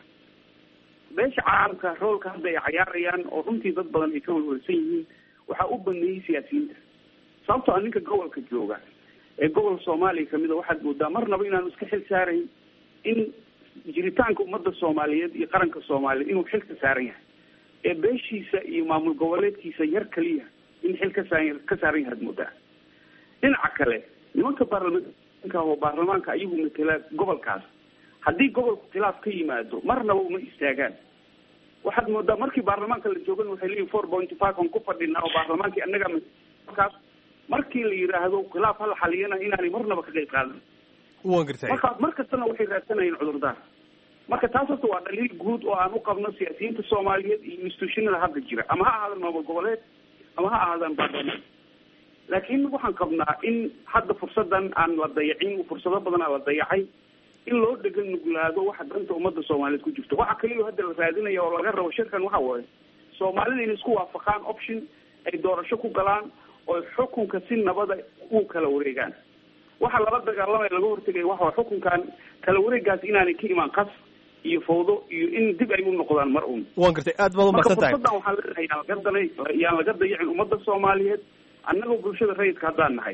beesha caalamka roolka hadda ay cayaarayaan oo runtii dad badan ay ka walwalsan yihiin waxaa u baneeyey siyaasiyiinta sababtoo a ninka gobolka jooga ee gobol soomaaliya kamid a waxaad moodaa marnaba inaanu iska xil saarayn in jiritaanka ummadda soomaaliyeed iyo qaranka soomaaliyeed inuu xil ka saaran yahay ee beeshiisa iyo maamul goboleedkiisa yar kaliya in xil ka saa ka saaran yahay ad moodaa dhinaca kale nimanka baarlamaanka oo baarlamaanka ayagu matela gobolkaas haddii gobolku khilaaf ka yimaado marnaba uma istaagaan waxaad moodaa markii baarlamaanka la joogan waxay leeyihin four point five on ku fadhinaa oo baarlamaankii annaga markaas markii la yidhaahdo khilaaf hala xaliyana inaanay marnaba ka qayb qaadan wan gartay marka mar kastana waxay raadsanayeen cudurdaar marka taas horta waa dhaliil guud oo aan u qabno siyaasiyiinta soomaaliyeed iyo institutionada hadda jira ama ha ahaadaan maamul goboleed ama ha ahaadaan baarlamaan laakiin waxaan qabnaa in hadda fursadan aan la dayacin fursado badan aa la dayacay in loo dhegan nuglaado waxa danta ummadda soomaaliyeed ku jirto waxa kaliya hadda la raadinaya oo laga rabo shirkan waxa waaye soomaalida inay isku waafaqaan option ay doorasho ku galaan oo xukunka si nabada u kala wareegaan waxa lala dagaalamaya laga hortegaya waxa xukunkan kala wareegaas inaanay ka imaan qas iyo fawdo iyo in dib ay u noqdaan mar un wan gartay aad baad marka umaqsan tahay fursadan waxaan leenahay yaan laga danay yaan laga dayacin ummadda soomaaliyeed annagoo bulshada rayidka haddaan nahay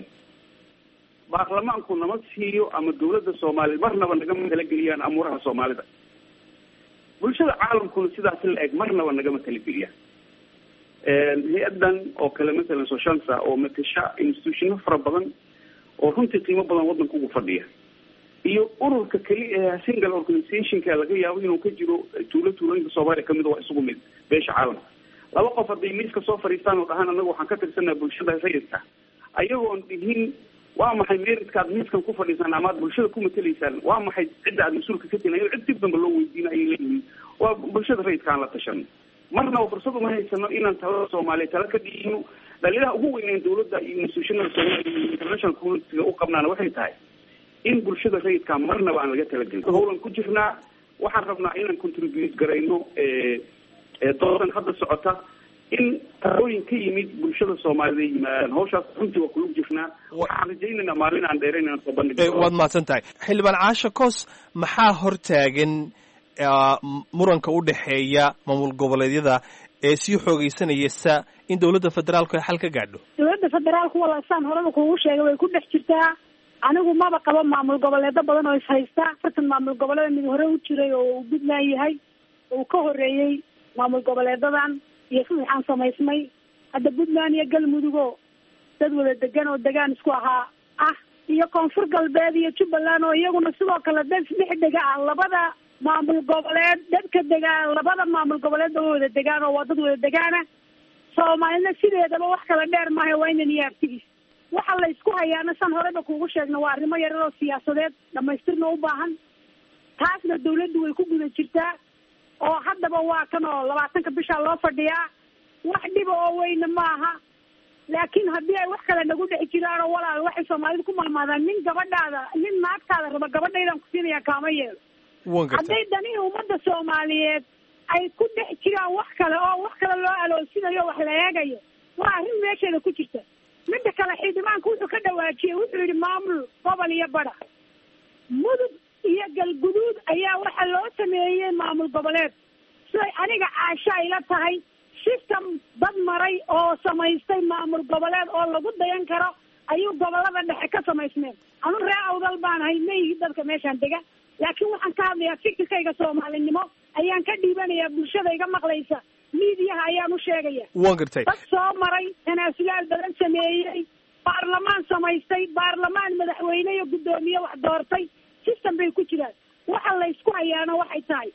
baarlamaanku nama siiyo ama dawladda soomaaliyeed marnaba nagama talageliyaan amuuraha soomaalida bulshada caalamkuna sidaas la eg marnaba nagama talageliyaan hay-adan oo kale masalan soshansa oo matasha institutiono fara badan oo runtii qiimo badan waddanka ugu fadhiya iyo ururka keli ee single organizationka laga yaabo inuu ka jiro tuulo tuulooyinka soomaaliya kamid waa isugu mid beesha caalamka laba qof hadday miiska soo fadhiistaan oo dhahaan anaga waxaan ka tirsanaa bulshada rayidka ayagoon dhihin waa maxay meritkaad miiskan ku fadhiisaan amaad bulshada ku matelaysaan waa maxay cidda aad mas-uulka ka tihin cid dib damba loo weydiina ayay leeyihiin waa bulshada rayidka aan la tashano marnaba fursad uma haysano inaan talada soomaaliya tala ka dhigino dhaliilaha ugu weyneen dawladda iyo institutionada soomaaliya iyo international communitiga u qabnaana waxay tahay in bulshada rayidka marnaba aan laga talagelin howlan ku jirnaa waxaan rabnaa inaan contribute garayno doodan hadda socota in talooyin ka yimid bulshada soomaaliyed ay yimaadaan hawshaas runtii waa kulug jirnaa waxaan rajaynaynaa maalin aan dheerayn inaan soo bandhig waad mahadsan tahay xildhibaan caasha coos maxaa hortaagan muranka u dhexeeya maamul goboleedyada ee sii xoogeysanaysa in dawladda federaalku ay xal ka gaadho dawladda federaalku walaasaan horeba kuugu sheegay way ku dhex jirtaa anigu maba qabo maamul goboleedo badan oo ishaysta afartan maamul goboleeda mid hore u jiray oo uu puntland yahay uu ka horeeyey maamul goboleedadan iyo saddexaan samaysmay hadda puntland iyo galmudugo dad wada degan oo degaan isku ahaa ah iyo koonfur galbeed iyo jubbaland oo iyaguna sidoo kale dad dhex dega ah labada maamul goboleed dadka degaan labada maamul goboleed oo wada degaan oo waa dad wada degaana soomaalina sideedaba wax kala dheer maaha waa inan iyo artigiis waxa la isku hayaana san horeba kuugu sheegna waa arrimo yarar oo siyaasadeed dhamaystirna u baahan taasna dawladdu way ku guda jirtaa oo haddaba waa kan oo labaatanka bishaa loo fadhiyaa wax dhiba oo weyne maaha laakiin haddii ay wax kale nagu dhex jiraanoo walaal waxay soomaalida ku mahmaadaan nin gabadhaada nin naagtaada raba gabadhaydaan ku siinaya kaama yeelo wan gartay hadday danihii ummadda soomaaliyeed ay ku dhex jiraan wax kale oo wax kale loo aloosinayo wax la eegayo waa arrin meesheeda ku jirta midda kale xildhibaanka wuxuu ka dhawaajiyey wuxuu yidhi maamul gobol iyo badha mudug iyo galguduud ayaa waxa loo sameeyey maamul goboleed siday aniga caasha ayla tahay system dad maray oo samaystay maamul goboleed oo lagu dayan karo ayuu gobolada dhexe ka samaysmeen anu ree awdal baan ahay mayhi dadka meeshaan dega laakiin waxaan ka hadlayaa fikirkayga soomaalinimo ayaan ka dhiibanayaa bulshada iga maqlaysa miidiyaha ayaan u sheegaya wan gartay dad soo maray tanaasulaal badan sameeyey baarlamaan samaystay baarlamaan madaxweyne iyo guddoomiye wax doortay system bay ku jiraan waxa laysku hayaana waxay tahay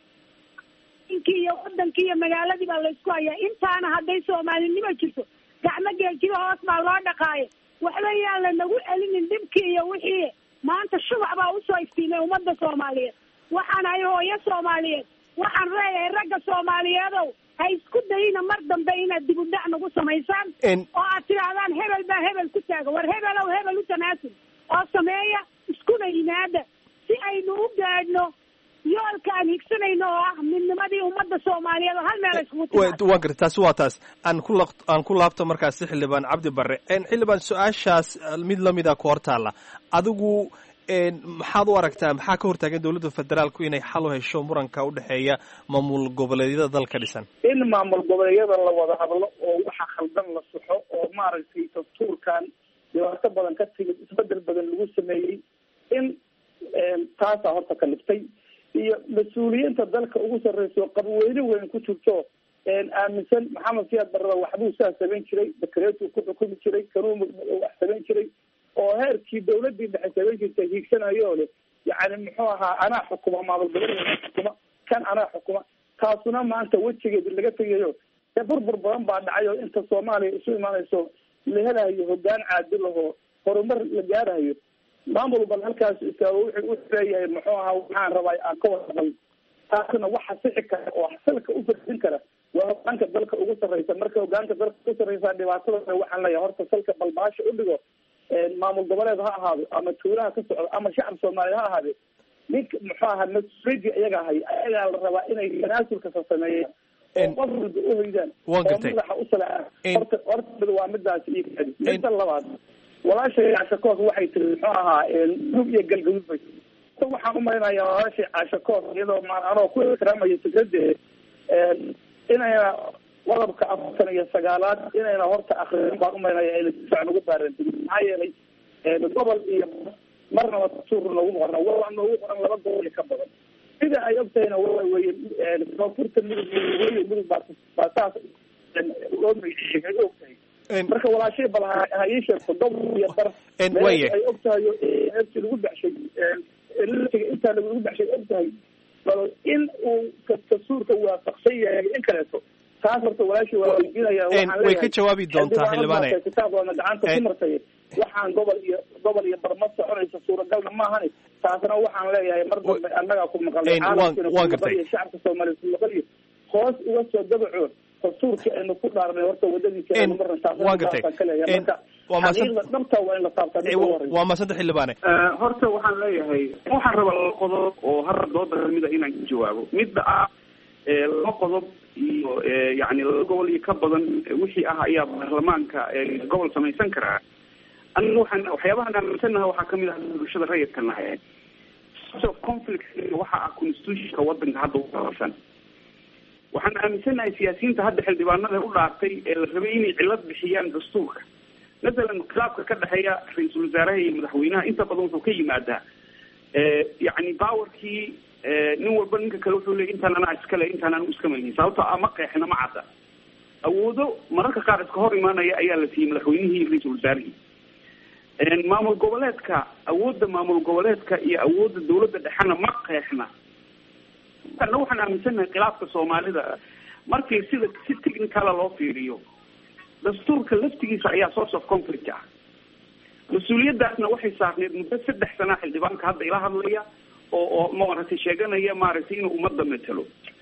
inkii iyo wadankii iyo magaaladii baa laysku hayaa intaana hadday soomaalinimo jirto gacmo geeljiba hoos baa loo dhaqaaye waxba yaan la nagu celinin dhibkii iyo wixii maanta shubac baa usoo iftiimay ummadda soomaaliyeed waxaan ahay hooyo soomaaliyeed waxaan leeyahay ragga soomaaliyeedow ha isku dayina mar dambe inaad dib u dhac nagu samaysaan oo aad tidhaahdaan hebel baa hebel ku taaga war hebelow hebel u tanaasul oo sameeya iskuna yimaada si aynu u gaadhno yoolka aan higsanayno oo ah midnimadii ummadda soomaaliyeed oo hal meel ay iskugu timaado waa gartay taasi waa taas aan ku laq aan ku laabto markaasi xildhibaan cabdi barre xildhibaan su-aashaas mid lamida ku hortaalla adigu maxaad u aragtaa maxaa ka hortaagan dowladda federaalku inay xal u hesho muranka udhexeeya maamul goboleedyada dalka dhisan in maamul goboleedyada la wada hadlo oo waxa khaldan la saxo oo maaragtay dastuurkan dhibaato badan ka timid isbedel badan lagu sameeyey in taasaa horta ka liftay iyo mas-uuliyiinta dalka ugu sarreyso qabweyne weyn ku jirto aaminsan maxamed siyaad barrada waxbuu saa samayn jiray dakareetuu ku xukumi jiray kanuu wax samayn jiray oo heerkii dawladii dhexe samayn jirtay hiigsanayo le yani muxuu ahaa anaa xukuma maamul goboleeda xukuma kan anaa xukuma taasuna maanta wejigeedi laga tegayo ee burbur badan baa dhacay oo inta soomaaliya isu imaanayso la helayo hogaan caadil ahoo horumar la gaarayo maamul bal halkaas istaago wuxuu wuxuu leeyahay muxuu ahaa waxaan rabaa aan ka wadaqal taasna waxa sixi kara oo salka u fadin kara waa hogaanka dalka ugu sarreysa marka hogaanka dalka ugu sarreysa dhibaatada waxaan leeyahay horta salka balbaasha u dhigo maamul goboleed ha ahaado ama tuulaha ka socdo ama shacab soomaaliya ha ahaade ninka muxuu ahaa mas-uuliyadii ayaga hay ayagaa la rabaa inay tanaasulkasa sameeyaan oo qof walba uhoydaan oo madaxa u salaa horta horta waa midaasi iyo kadi midda labaad walaashay caashakoos waxay tiri muxuu ahaa dug iyo galgaduud bay tiri waxaan umalaynayaa walaashay caashakoos iyadoo ma anoo ku ixtiraamaya fikradeeda inayna qodobka afartan iyo sagaalaad inayna horta akriin baan umaynaya ayna si fiican ugu baarantigin maxaa yeelay gobol iyo marnaba dastuur noogu qoran waa noogu qoran laba gobol iyo ka badan sida ay ogtahayna waa weye koonfurta mudug weye mudug baa baa saas loo magaciiyey ay ogtahay marka walaashay bal ha ii sheegto gobol iyo bar ay ogtahay heertii lagu baxshay latiga intaa lagu baxshay ogtahay bal in uu dastuurka waafaqsan yahay in kaleeto taas horta walaashii waa weydiinaya way ka jawaabi doontaa xildhibaane kitaabkoodna gacanta ku martay waxaan gobol iyo gobol iyo barma soconaysa suuragalna maahani taasna waxaan leeyahay mar dambe annagaa ku maqalnay caalamkiina ku maqal iyo shacabka soomaaliya ku maqal iyo hoos uga soo dabaco dastuurkii aynu ku dhaarnay horta wadadiisa aynu marna taasaan ka leeyahay marka xaqiiqda dhabta waa in la taabtaa midda ugu horeysa waa maasanta xildhibaane horta waxaan leeyahay waxaan rabaa laba qodob oo har dooda kamida inaan ka jawaabo midda ah laba qodob iyo yani laba gobol iyo ka badan wixii ah ayaa baarlamaanka gobol samaysan karaa aniga waxaan waxyaabahan aaminsanaha waxaa kamid ah bulshada rayidka nahay of conflict waxa ah constitutionka wadanka hadda uqabasan waxaan aaminsanahay siyaasiyiinta hadda xildhibaanada u dhaartay ee la rabay inay cilad bixiyaan dastuurka masalan khilaafka ka dhexeeya ra-iisul wasaaraha iyo madaxweynaha inta badan wuxuu ka yimaadaa yani powerkii nin walba ninka kale wuxuu leey intaan anaa iskale intaan anu iska maynin sababto ama qeexna ma cadda awoodo mararka qaar iska hor imaanaya ayaa la siiyey madaxweynihii iyo ra-iisul wasaarihii maamul goboleedka awoodda maamul goboleedka iyo awoodda dawladda dhexena ma qeexna ana waxaan aaminsanahay khilaafka soomaalida markii sida si technicala loo fiiriyo dastuurka laftigiisa ayaa source of conflict ah mas-uuliyadaasna waxay saarneyd muddo saddex sana xildhibaanka hadda ila hadlaya oo oo maaragtay sheeganaya maaragtay inuu ummadda matelo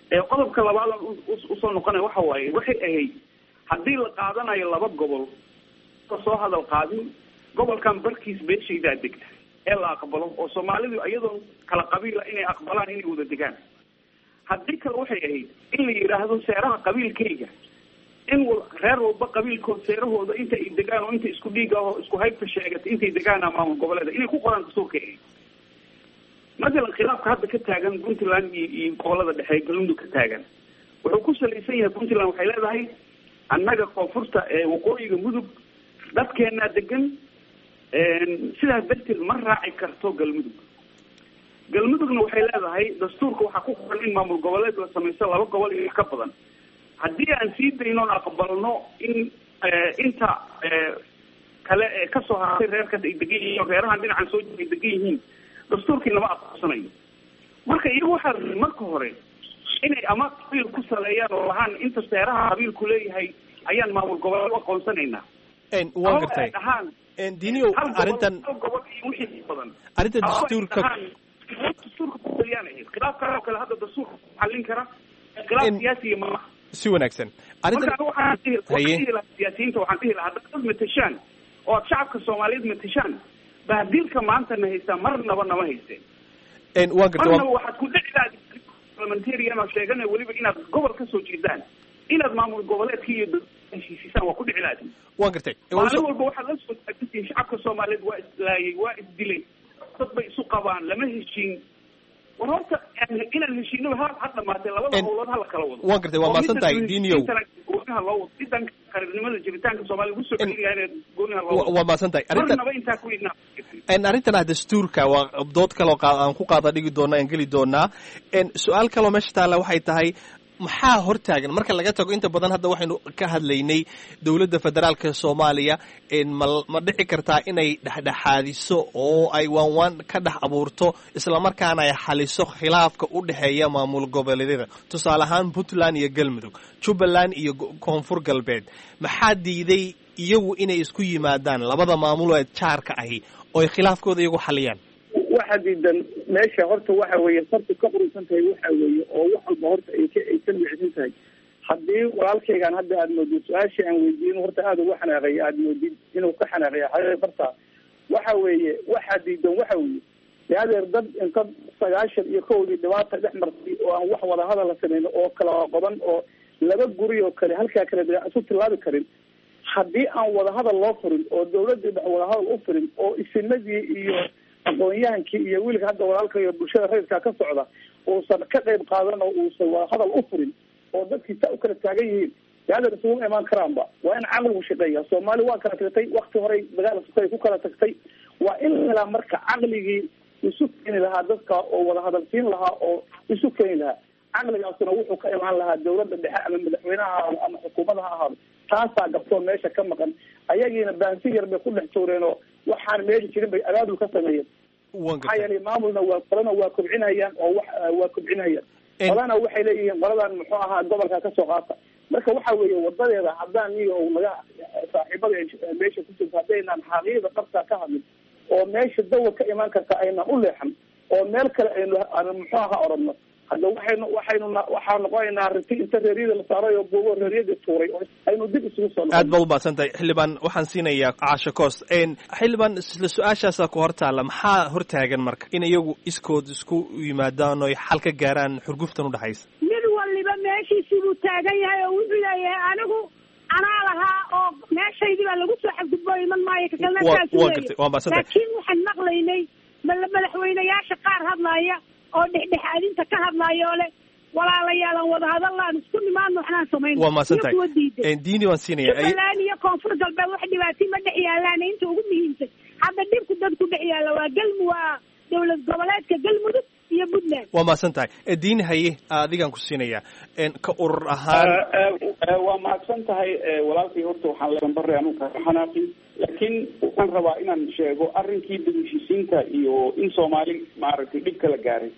qodobka labaad usoo noqonaya waxa waaye waxay ahayd haddii la qaadanayo laba gobol soo hadal qaadin gobolkan barkiis beeshaydaa degta ee la aqbalo oo soomaalidu iyadoo kala qabiila inay aqbalaan inay wada degaan haddii kale waxay ahayd in la yidhaahdo seeraha qabiilkayga in reer walba qabiilkood seerahooda inta ay degaan oo inta isku dhiig ah oo isku haybta sheegata intay degaana maamul goboleeda inay ku qoraan dastuurka ahayd mathalan khilaafka hadda ka taagan puntland iyo iyo gobolada dhexe galmudug ka taagan wuxuu ku salaysan yahay puntland waxay leedahay annaga koonfurta ee waqooyiga mudug dadkeenaa degan sidaas darteed ma raaci karto galmudug galmudugna waxay leedahay dastuurka waxaa ku qoran in maamul goboleed la samaysto laba gobol iyo ka badan haddii aan sii daynoon aqbalno in inta kale ee kasoo hartay reerkaas ay degan yihiin reerahan dhinacan soo ay degan yihiin dastuurkii lama aqoonsanayo marka iyagu waxaa la marka hore inay ama qabiil ku saleeyaan oo lahaan inta seeraha qabiilku leeyahay ayaan maamul goboleed u aqoonsanaynaa waan gartay diniyow arrintan gobol iyo wixii badan arrinta dastuurka dastuurka kusaliyaan ahayd khilaafkan oo kale hadda dastuurka xallin kara khilaaf siyaasiya maaha si wanaagsan marka waxaan dhihi waxaan dhihi lahaa siyaasiyiinta waxaan dhihi lahaa dad matashaan oo aad shacabka soomaaliyeed matashaan bahdilka maanta na haystaa marnaba nama haysteen waan gartay marnaba waxaad ku dhici lahayd parliamentarian oo sheegana weliba inaad gobol ka soo jeedaan inaad maamul goboleedka iyo heshiisisaan waa ku dhici lahayd waan gartay maalin walba waxaad la soo taagantihiin shacabka soomaaliyeed waa islaayay waa isdilay dad bay isu qabaan lama heshiin war horta inaan heshiino ha ha dhamaatee labada howlood hala kala wado waan gartay waa maasan tahay diniyow gooniha loo wado sidan qaranimada jiritaanka soomaaliya ugu soo celinayaa gooniha loo wado waa maasan tahay arrintan marnaba intaa ku idnaa arrintan ah dastuurka waa dood kaloo aan ku qaada dhigi doona aan geli doonaa su-aal kaloo meesha taalla waxay tahay maxaa hortaagan marka laga tago inta badan hadda waxaynu ka hadlaynay dowladda federaalka soomaaliya ma ma dhici kartaa inay dhexdhexaadiso oo ay waanwaan ka dhex abuurto islamarkaana ay xaliso khilaafka u dhexeeya maamul goboleedyada tusaale ahaan puntland iyo galmudug jubbaland iyo koonfur galbeed maxaa diiday iyagu inay isku yimaadaan labada maamul ee jaarka ahi oo ay khilaafkooda iyagu xaliyaan waxa diidan meesha horta waxa weeye sartu ka qurusan tahay waxa weeye oo wax walba horta ay ka ay ka micsan tahay haddii walaalkaygaan hadda aada moodid su-aashii aan weydiin horta aada uga xanaaqay aada moodid inuu ka xanaaqaya xaqiiq barta waxa weeye waxa diidan waxa weeye de adeer dad inta sagaashan iyo kowdii dhibaata dhex martay oo aan wax wadahadal la sameyn oo kala qoban oo laba guri oo kale halkaa kale de isu tilaabi karin haddii aan wadahadal loo furin oo dawladii dhex wadahadal u furin oo isinadii iyo aqoon-yahankii iyo wiilka hadda walaalka iyo bulshada rayidkaa ka socda uusan ka qayb qaadan oo uusan wadahadal u furin oo dadkii saa u kala taagan yihiin de adeer isuguma imaan karaanba waa in caqligu shaqeeya soomaali waa kala tagtay wakti horey dagaal sukay ku kala tagtay waa in la helaa marka caqligii isu keeni lahaa dadka oo wadahadal siin lahaa oo isu keeni lahaa caqligaasuna wuxuu ka imaan lahaa dawladda dhexe ama madaxweyneha ahaado ama xukuumada ha ahaado taasaa gabtoo meesha ka maqan ayagiina baansi yar bay ku dhex tuureen oo waxaan meesha jirin bay abaabul ka sameeyeen maxaa yeelay maamulna waa qolana waa kobcinayaan oo wax waa kobcinayaan qolana waxay leeyihiin qoladan muxuu ahaa gobolka kasoo qaata marka waxa weeye wadadeeda haddaan iyo naga saaxiibada meesha ku jirta haddaynaan xaqiiqda qabtaa ka hadlin oo meesha dawa ka imaan karta aynaan u leexan oo meel kale aynu muxuu ahaa oranno hadda waxaynu waxaynu waxaa noqonaynaa riti inta reeryada la saaray oo buubo reeryadii tuuray oo aynu dib isugu soo aad baad umahadsan tahay xildhibaan waxaan siinayaa caasho coos xildhibaan isla su-aashaasa ku hor taalla maxaa hortaagan marka in iyagu iskood isku yimaadaan oo ay xal ka gaaraan xurguftan udhexaysa mid waliba meeshiisii buu taagan yahay oo wuxuu leeyahay anigu anaa lahaa oo meeshaydii baa lagu soo xadgudbo iman maayo kakalna saas waa gartay waa mahadsan tahay laakiin waxaan maqlaynay madaxweynayaasha qaar hadlaya oo dhexdhexaadinta ka hadlaayo oo leh walaalayaalan wadahadallaan isku nimaadno waxnaan samayn waa mahadsan iyo kuwa tahay diiday diini waan siinaya jubbaland iyo koonfur galbeed wax dhibaatay ma dhex yaalaan inta ugu muhiimsan hadda dhibku dadku dhex yaalla waa galmu waa dowlad goboleedka galmudug iyo puntland waa mahadsan tahay diini haye adigaan ku siinaya ka urur ahaan waa mahadsan tahay walaalkay horta waxaan leedan bare anu kaga xanaaqin laakiin waxaan rabaa inaan sheego arrinkii degishisiinta iyo in soomaali maaragtay dhib kala gaaray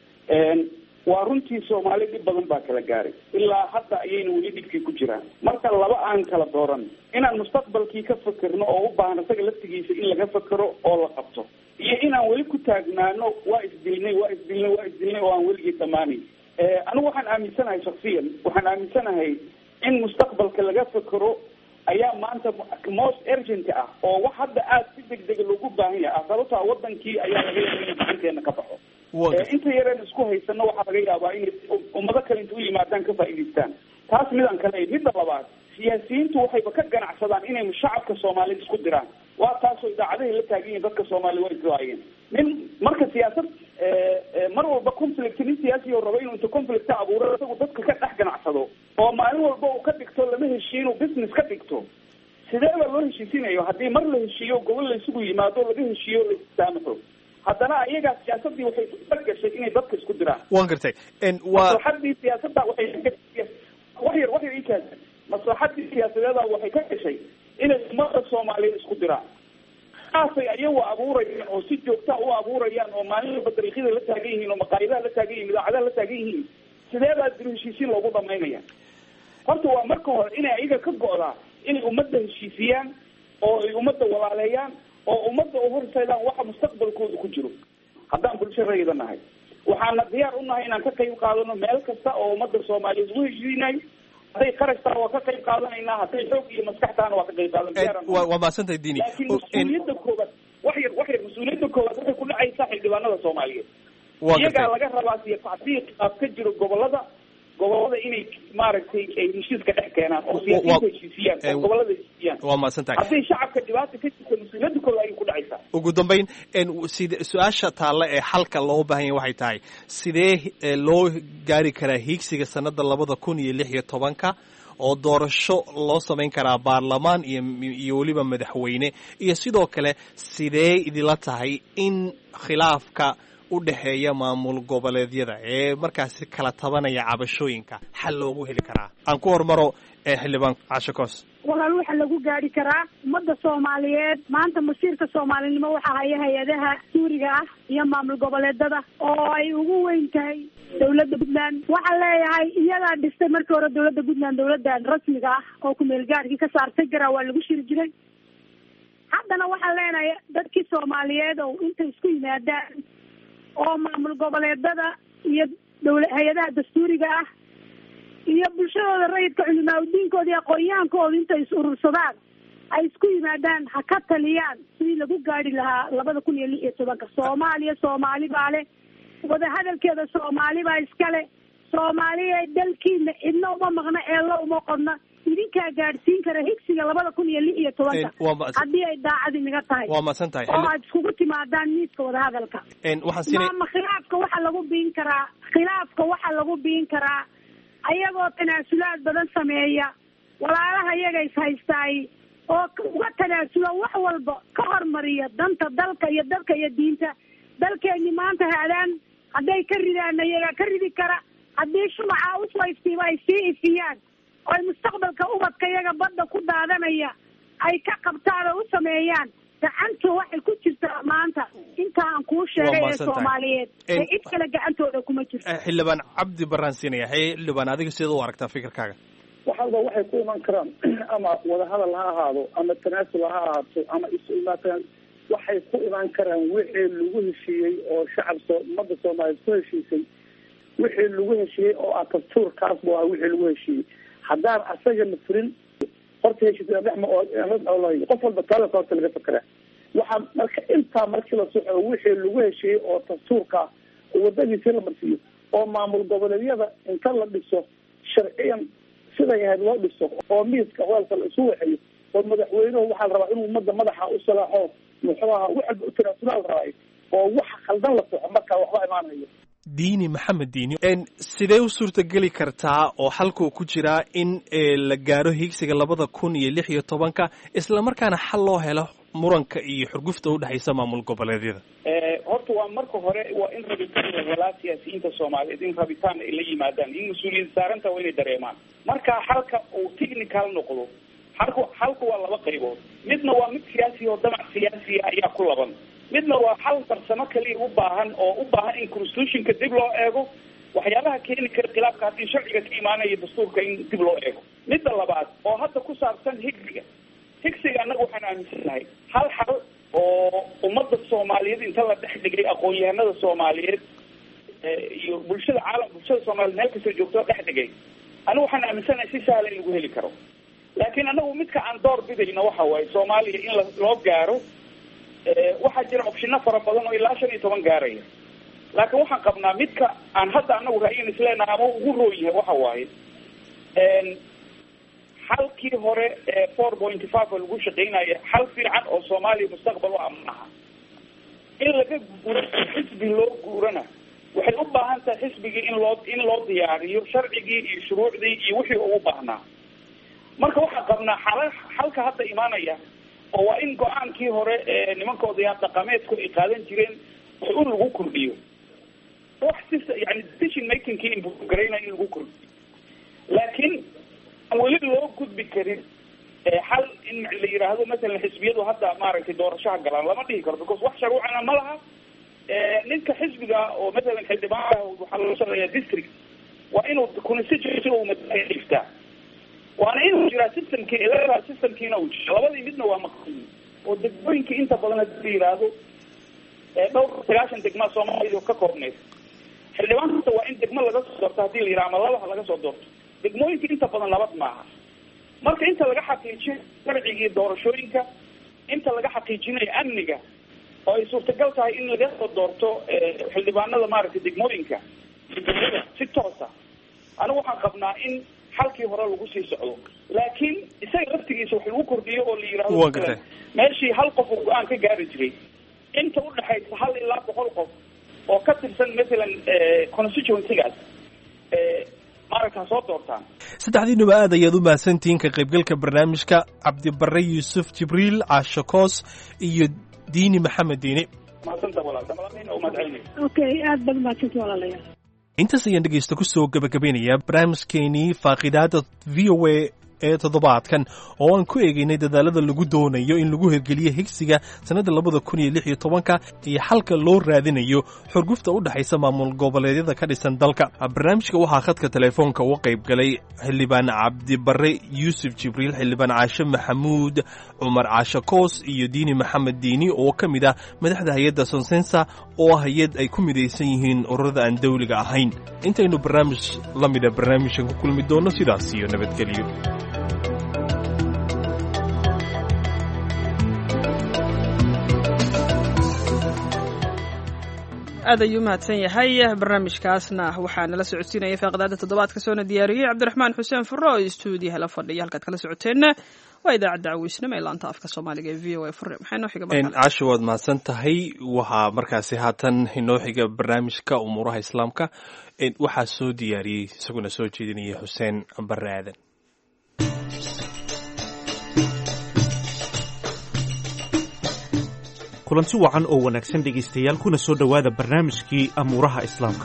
waa runtii soomaali dhib badan baa kala gaaray ilaa hadda ayayna weli dhibkii ku jiraan marka laba aan kala dooran inaan mustaqbalkii ka fakerno oo u baahan isaga laftigiisa in laga fakero oo la qabto iyo inaan weli ku taagnaano waa isdilnay waa isdilnay waa isdilnay oo aan weligii dhammaanayn anigu waxaan aaminsanahay shaksiyan waxaan aaminsanahay in mustaqbalka laga fekero ayaa maanta most urgent ah oo wax hadda aada si deg dega loogu baahan yahay ah sababto a wadankii ayaa laga yaaba inay gacanteena ka baxo inta yareen isku haysano waxaa laga yaabaa inay ummado kale inta u yimaadaan ka faa'idaystaan taas midaan kale midda labaad siyaasiyiintu waxayba ka ganacsadaan inay shacabka soomaaliyed isku diraan waa taasoo idaacadahay la taagan yihin dadka soomaaliya way iswaayeen nin marka siyaasad mar walba conflict nin siyaasi oo raba inuu inta conflicta abuuro isagu dadka ka dhex ganacsado oo maalin walba uu ka dhigto lama heshiiyo inuu business ka dhigto sidee baa loo heshiisinayo haddii mar la heshiiyo gobol la isugu yimaado laga heshiiyo la istaamaxo haddana ayagaa siyaasadii waxay gashay inay dadka isku diraan waan gartay maslaxadii siyaasadda waxay wax yar wax yar ikaas maslaxadii siyaasadeeda waxay ka gashay inay ummada soomaaliyeed isku diraan saasay ayagu abuurayaan oo si joogtaa u abuurayaan oo maalin walba dariiqyada la taagan yihiin oo maqaayadaha la taagan yihin idaacadaha la taagan yihiin sidee baa diro heshiisiin loogu dhamaynaya horta waa marka hore inay ayaga ka go'daa inay ummadda heshiisiyaan oo ay ummadda walaaleeyaan oo ummadda u horseedaan waxa mustaqbalkooda ku jiro haddaan bulsho rayida nahay waxaana diyaar u nahay inaan ka qayb qaadano meel kasta oo ummadda soomaaliyeed ugu heshiinayo hadday qarashtaan waa ka qayb qaadanaynaa hadday xoog iyo maskaxtaana waa ka qayb qaadan waa mahadsantahay dini laakiin mas-uuliyadda koobaad wax yar wax yar mas-uuliyadda koobaad waxay ku dhacaysaa xildhibaanada soomaaliyeed iyagaa laga rabaa siyo tacdiiq aad ka jiro gobolada gobolada inay maaragtay ay heshiiska dhex keenaan oo siyaasiyiinta heshiisiyaan oo gobolada heshiisiyaan waa mahadsan tahay hadday shacabka dhibaata ka jirta mas-uuliyadda kooda ayay ku dhacaysaa ugu dambeyn side su-aasha taalla ee xalka loo baahan yahay waxay tahay sidee loo gaari karaa hiigsiga sanada labada kun iyo lix iyo tobanka oo doorasho loo samayn karaa baarlamaan iyo iyo weliba madaxweyne iyo sidoo kale sidee idila tahay in khilaafka udhexeeya maamul goboleedyada ee markaasi kala tabanaya cabashooyinka xal loogu heli karaa aan ku hormaro xildhibaan casho koos walaal waxa lagu gaari karaa ummadda soomaaliyeed maanta masiirka soomaalinimo waxaa haya hay-adaha suuriga ah iyo maamul goboleedada oo ay ugu weyn tahay dawladda puntland waxaan leeyahay iyadaa dhistay markii hore dawladda puntland dawladdan rasmiga ah oo kumeel gaarkii ka saartay garaa waa lagu shiri jiray haddana waxaan leenahay dadkii soomaaliyeed oo intay isku yimaadaan oo maamul goboleedada iyo dawla hay-adaha dastuuriga ah iyo bulshadooda rayidka culimaauddiinkooda iyo aqoon-yahankooda intay is urursadaan ay isku yimaadaan ha ka taliyaan sidii lagu gaari lahaa labada kun iyo lix iyo tobanka soomaaliya soomaali baa leh wadahadalkeeda soomaali baa iskale soomaaliya dalkiina cidna uma maqna eella uma qodna idinkaa gaadhsiin kara higsiga labada kun iyo lix iyo tobanka haddii ay daacad inaga tahay waa masan tahay oo aad iskugu timaadaan miiska wadahadalka waxaan siinay maama khilaafka waxaa lagu biin karaa khilaafka waxaa lagu biin karaa ayagoo tanaasulaad badan sameeya walaalaha iyaga is haystaay oo uga tanaasula wax walba ka hormariya danta dalka iyo dalka iyo diinta dalkeeni maanta haadaan hadday ka ridaana iyagaa ka ridi kara haddii shumaca usoo iftiiba ay sii ifiyaan oo ay mustaqbalka ubadka iyaga badda ku daadanaya ay ka qabtaan oo u sameeyaan gacantu waxay ku jirtaa maanta inta aan kuu sheegay ee soomaaliyeed ee cid kale gacantooda kuma jirto xildhibaan cabdi baraan siinaya xildhibaan adiga sidaad u aragtaa fikirkaaga waxalba waxay ku iman karaan ama wadahadal ha ahaado ama tanaasul ha ahaato ama isu imaataan waxay ku imaan karaan wixii lagu heshiiyey oo shacab soo ummadda soomaaliyeed ku heshiisay wixii lagu heshiiyey oo ah dastuurkaas bu ah wixii lagu heshiiyey haddaan asaga la furin horta heshiis dhexma oo qof walba taalaka horta laga fakeraa waxaa marka intaa markii la soxo wixii lagu heshiiyey oo dastuurka ah oo wadadiisii la marsiiyo oo maamul goboleedyada inta la dhiso sharciyan siday ahayd loo dhiso oo miiska hoolka la isu waxeeyo oo madaxweynuhu waxaa la rabaa inuu ummadda madaxa u salaaxo muxuu ahaa wax walba u tanaasula la rabaayo oo waxa khaldan la soxo markaa waxba imaanayo diini maxamed diini sidee u suurtageli kartaa oo xalkuu ku jiraa in la gaaro higsiga labada kun iyo lix iyo tobanka islamarkaana xal loo helo muranka iyo xurgufta udhexaysa maamul goboleedyada horta waa marka hore waa in rabitaan la helaa siyaasiyiinta soomaaliyeed in rabitaan ay la yimaadaan in mas-uuliyad saaranta waa inay dareemaan marka xalka uu technical noqdo xalka xalka waa laba qaybood midna waa mid siyaasi oo damac siyaasiya ayaa ku laban midna waa xal farsamo kaliya u baahan oo u baahan in constitutionka dib loo eego waxyaabaha keeni kara khilaafka haddii sharciga ka imaanaya dastuurka in dib loo eego midda labaad oo hadda ku saabsan higsiga higsiga annaga waxaan aaminsanahay hal xal oo ummadda soomaaliyeed inta la dhex dhigay aqoon-yahanada soomaaliyeed iyo bulshada caalam bulshada soomaaliya meel kastoo joogto dhex dhigay anigu waxaan aaminsanahay si sahla in lagu heli karo laakiin anagu midka aan door bidayna waxa waaye soomaaliya in la loo gaaro waxaa jira opshino fara badan oo ilaa shan iyo toban gaaraya laakiin waxaan qabnaa midka aan hadda anagu ra'yin isleenaha ama ugu roon yahay waxa waaye xalkii hore ee four pointy five oo lagu shaqeynaya xal fiican oo soomaaliya mustaqbal u amnaha in laga guuro xisbi loo guurana waxay u baahan tahay xisbigii in loo in loo diyaariyo sharcigii iyo shuruucdii iyo wixii ugu baahnaa marka waxaan qabnaa xala xalka hadda imaanaya oo waa in go-aankii hore ee nimanka odayaal dhaqameedku ay qaadan jireen wax un lagu kordhiyo wax si yani decision makingkii inbugaraynayo in lagu kordhiyo laakiin aan weli loo gudbi karin xal in la yidhaahdo masalan xisbiyadu hadda maaragtay doorashaha galaan lama dhihi karo because wax sharuucana ma laha ninka xisbiga oo masalan xildhibaanka waxaa loo shaqeeyaa district waa inuu constituency uu madiftaa waana inuu jiraa systemkii electoral systemkiina uu jiro labadii midna waa maqsuud oo degmooyinkii inta badan hadii la yidhaahdo dhowr sagaashan degmaa soomaaliya ka koobneyd xildhibaan kasta waa in degmo laga soo doorto hadii la yidhaha ama labaha laga soo doorto degmooyinka inta badan nabad maaha marka inta laga xaqiijiyo sharcigii doorashooyinka inta laga xaqiijinayo amniga oo ay suurtagal tahay in laga soo doorto xildhibaanada maaragtay degmooyinka si toosa anigu waxaan qabnaa in xalkii hore lagu sii socdo laakiin isaga laftigiisa wax lagu kordhiyo oo la yidhahdo meeshii hal qof uu go-aan ka gaari jiray inta udhexaysa hal ilaa boqol qof oo ka tirsan masalan constituencygaas maaragta soo doortaan saddexdiinuba aad ayaad u mahadsantihiin ka qaybgalka barnaamijka cabdibare yuusuf jibriil caasho koos iyo diini maxamed diini mahadsanta walaalka malamiin oo mahadcelinay okay aad baad mahadsanti walaalayaal intaas ayaan dhegaysta ku soo gebagabeynayaa barnaamijkeenii faaqidaada v o a ee toddobaadkan oo aan ku eegaynay dadaalada lagu doonayo in lagu hirgeliyo higsiga sannadda labada kun iyo lix iyo tobanka iyo xalka loo raadinayo xurgufta u dhexaysa maamul goboleedyada ka dhisan dalka barnaamijka waxaa khadka telefoonka uga qayb galay xildhibaan cabdibare yuusuf jibriil xildhibaan caashe maxamuud cumar caashe koos iyo diini maxamed diini oo ka mid ah madaxda hay-adda sonsensa oo ah hay-ad ay ku midaysan yihiin ururada aan dawliga ahayn intaynu barnaamij la mida barnaamijkan ku kulmi doonno sidaas iyo nabadgelyo aad ayuu umahadsan yahay barnaamijkaasna waxaa nala socodsiinaya faaqdaada toddobaadka soona diyaariyey cabdiraxmaan xuseen furo oo stuudiyaha la fadhiya halkaad kala socoteenna waa idaacadda caweysnimo ee laanta afka soomaaliga ee v o a fure maxay noo xiga casho waad mahadsan tahay waxaa markaasi haatan inoo xiga barnaamijka umuuraha islaamka waxaa soo diyaariyey isaguna soo jeedinaya xuseen bare aadan kulanti wacan oo wanaagsan dhegaystayaal kuna soo dhowaada barnaamijkii amuuraha islaamka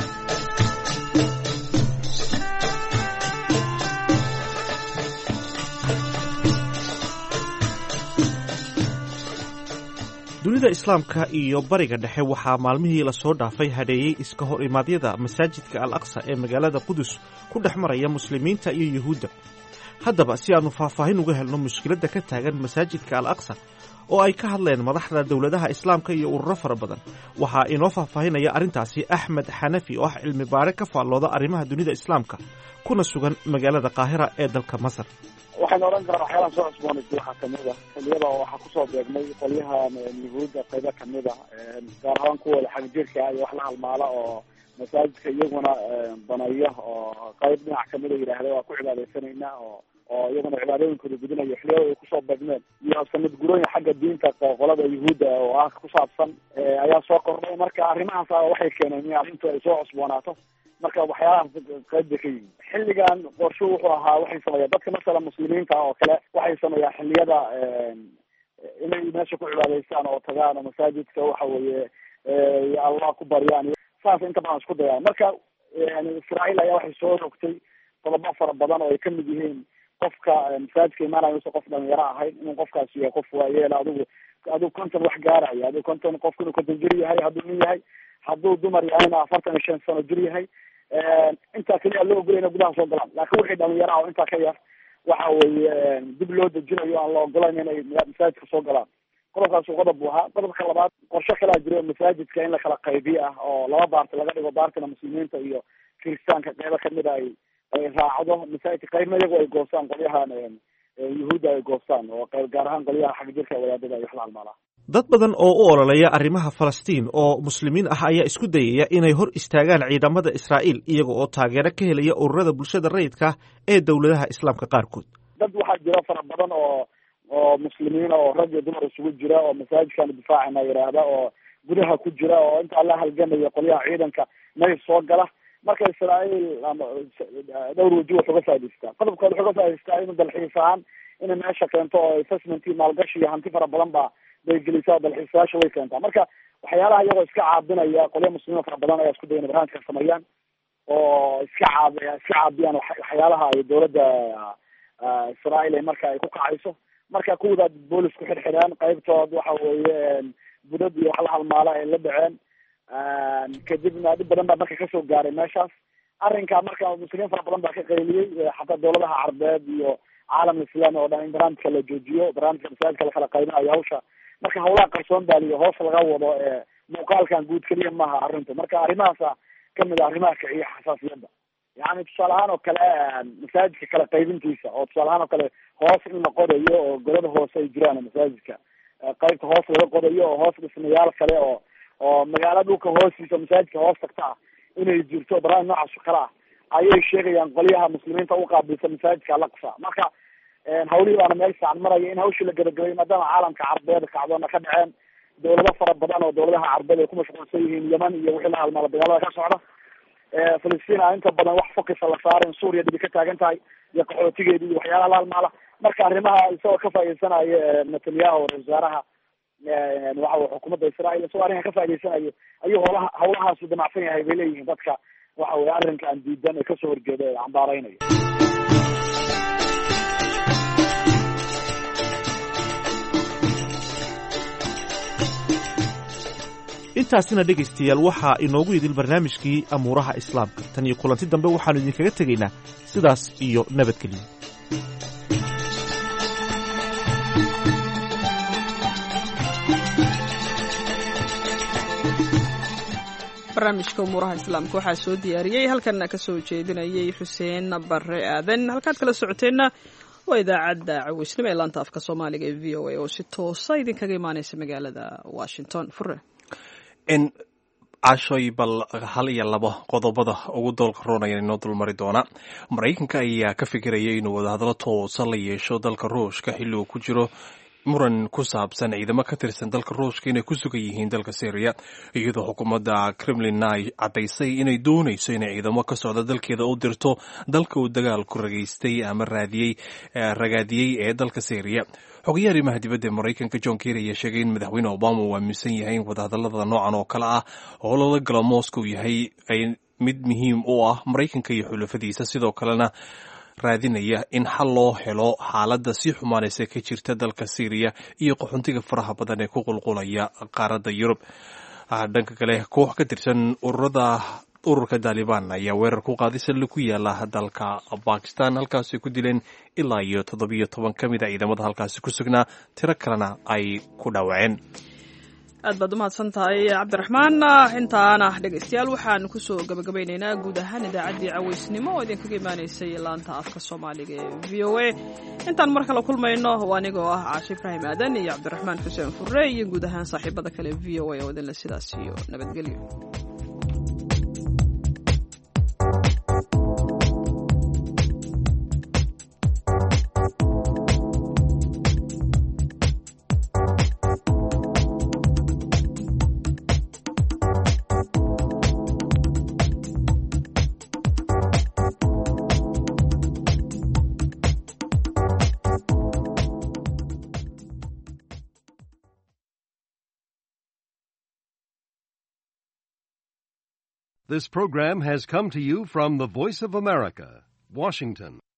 dunida islaamka iyo bariga dhexe waxaa maalmihii lasoo dhaafay hadheeyey iska hor imaadyada masaajidka al aqsa ee magaalada qudus ku dhex maraya muslimiinta iyo yuhuudda haddaba si aannu faahfaahin uga helno mushkiladda ka taagan masaajidka al aqsa oo ay ka hadleen madaxda dowladaha islaamka iyo ururo fara badan waxaa inoo faahfaahinaya arrintaasi axmed xanafi oo ah cilmi baare ka faallooda arrimaha dunida islaamka kuna sugan magaalada qaahira ee dalka masar waxaan odhan karaa waxyaalaha soo cusboonaysa waxaa kamid a xiliyada waxaa kusoo beegmay qolyahan yuhuudda qaybo kamid a gaar ahaan kuwooda xagjirka iyo wax la halmaala oo masaajidka iyaguna banaya oo qayb dhinac kamida yidhaahda waa ku cibaadeysanayna oo oo iyaguna cibaadooyinkooda gudinayo xiliyada ay kusoo beegmeen iyo sanad gurooyin xagga diinta qolada yuhuudda oo ah ku saabsan ayaa soo kordhay marka arrimahaas waxay keeneen in arrintu ay soo cusboonaato marka waxyaalahaas qayb bay ka yihin xilligan qorsho wuxuu ahaa waxay sameeyaan dadka masala muslimiinta oo kale waxay sameeyaan xilliyada inay meesha ku cibaadaystaan oo tagaan oo masaajidka waxa weeye allah ku baryaan saas inta badan isku dayaan marka israael ayaa waxay soo rogtay qodobo fara badan oo ay kamid yihiin qofka masaajidka imaanayo use qof dhalinyaro ahayn inuu qofkaasi yahay qof waayeela adigu adigu konton wax gaaraya adigu konton qofku inuu konton jir yahay hadduu nin yahay hadduu dumar yahayna afartan iyo shan sano jir yahay intaa keliya loo ogolay ina gudaha soo galaan laakin wixii dhalinyaro ah oo intaa ka yar waxa weeye dib loo dejinayo aan la ogolayn inay masaajidka soo galaan qodobkaasu qodob buu ahaa qodobka labaad qorsho kalaa jiro masaajidka in la kala qaybiyo ah oo laba baarti laga dhigo baartina muslimiinta iyo kiristaanka qeybo kamid a ay ay raacdo masaajidka qaybna iyagu ay goostaan qolyahan yuhuudda ay goostaan oo qayb gaar ahaan qolyaha xag jirka wadaadada ay wax la halmaalaa dad badan oo u ololeeya arrimaha falastiin oo muslimiin ah ayaa isku dayaya inay hor istaagaan ciidamada israa'iil iyaga oo taageero ka helaya ururada bulshada rayidka ee dowladaha islaamka qaarkood dad waxaa jira fara badan oo oo muslimiina oo rag iyo dumar isugu jira oo masaajidkaanu difaacana yidhaahda oo gudaha ku jira oo intaa la halgamaya qolyaha ciidanka may soo gala marka israa'iil ama dhowr waji wax uga faa'idaystaa qodobkood wax uga faa'idaystaa inu dalxiis ahaan inay meesha keento oo investment maalgashi iyo hanti fara badan ba bay gelisaa dalxiisayaasha way keentaa marka waxyaalaha iyagoo iska caabinaya qolya muslimiin fara badan ayaa isku daya inay barnaamijka sameeyaan oo iska caab iska caabiyaan waxyaalaha ay dowladda israa'iil ay marka ay ku kacayso marka kuwada boolis ku xidhxidheen qaybtood waxa weeye budad iyo wax la halmaala ay la dhaceen kadibna dhib badan baa marka kasoo gaaray meeshaas arrinka marka muslimiin fara badan baa ka qayliyey xataa dowladaha carbeed iyo caalam islaami oo dhan in barnaamijka la joojiyo barnaamijka masaajidka lakala qaybinayo hawsha marka hawlaha qarsoon baa liyo hoos laga wado ee muuqaalkan guud keliya maaha arrintu marka arrimahaasa kamid a arrimaha kiciya xasaasiyadda yani tusaale ahaan oo kale masaajidka kala qaybintiisa oo tusaale ahaan oo kale hoos in la qodayo oo golada hoose ay jiraan masaajidka qaybta hoos laga qodayo oo hoos dhismayaal kale oo oo magaala dhulka hoostiisa masaajidka hoos tagta ah inay jirto barnaamij noocaas oo kale ah ayay sheegayaan qolyaha muslimiinta uqaabilsa masaajidka alaqsa marka hawlihii baana meel fiican maraya in hawshii la gabagabay maadaama caalamka carbeed kacdoona ka dhaceen dowlado fara badan oo dowladaha carbeed ay ku mashquulsan yihiin yeman iyo wixii la halmaala dagaalada ka socda filistiin a inta badan wax fokisa la saarin suuriya dhibi ka taagan tahay iyo qaxootigeedi iyo waxyaalaha la halmaala marka arrimaha isagoo ka faa'idaysanayo netanyahu ra wasaaraha waxa xukuumadda israa'iil isagoo arrinka ka faa'idaysanayo ayuu howlaha hawlahaasu damacsan yahay bay leeyihiin dadka waxa weye arrinkan diidan ee kasoo horjeeda ee cambaareynayo intaasina dhegaystayaal waxaa inoogu idil barnaamijkii amuuraha islaamka tan iyo kulanti dambe waxaannu idinkaga tegaynaa sidaas iyo nabadgelyo barnaamijka umuuraha islaamka waxaa soo diyaariyey halkanna ka soo jeedinayay xuseen bare aadan halkaad kala socoteenna waa idaacadda caweysnimo ee laanta afka soomaaliga ee v o a oo si toosa idinkaga imaaneysa magaalada washington fure cashoy bal hal iyo laba qodobada ugu doolka roonaya inoo dulmari doona maraykanka ayaa ka fikiraya inuu wadahadlo toosa la yeesho dalka ruushka xilli uu ku jiro muran ku saabsan ciidamo ka tirsan dalka ruushka inay ku sugan yihiin dalka syriya iyadoo xukuumadda kremlinna ay caddaysay inay doonayso inay ciidamo ka socda dalkeeda u dirto dalka uu dagaalku ragaystay ama raadiyey ragaadiyey ee dalka syriya xogayaha arrimaha dibadda ee maraykanka john kerry ayaa sheegay in madaxweyne obama uu aaminsan yahay in wadahadallada noocan oo kale ah oo lala galo moscow yahay mid muhiim u ah maraykanka iyo xulafadiisa sidoo kalena raadinaya in xal loo helo xaaladda sii xumaanaysa ka jirta dalka syriya iyo qaxuntiga faraha badan ee ku qulqulaya qaaradda yurub dhanka kale koox ka tirsan ururada ururka taalibaan ayaa weerar ku qaaday salli ku yaala dalka bakistan halkaasay ku dileen ilaa iyo toddobiyo toban ka mid a ciidamada halkaasi ku sugnaa tiro kalena ay ku dhaawaceen aad baad umahadsan tahay cabdiraxmaan intaana dhegaystayaal waxaan kusoo gabagabaynaynaa guud ahaan idaacaddii caweysnimo oo idinkaga imaanaysay laanta afka soomaaliga ee v o a intaan mar kale kulmayno waa anigoo ah caashi ibraahim aadan iyo cabdiraxmaan xuseen furre iyo guud ahaan saaxiibada kale v o a oo idinle sidaas iyo nabadgelyo This program has come to you from the Voice of America, Washington.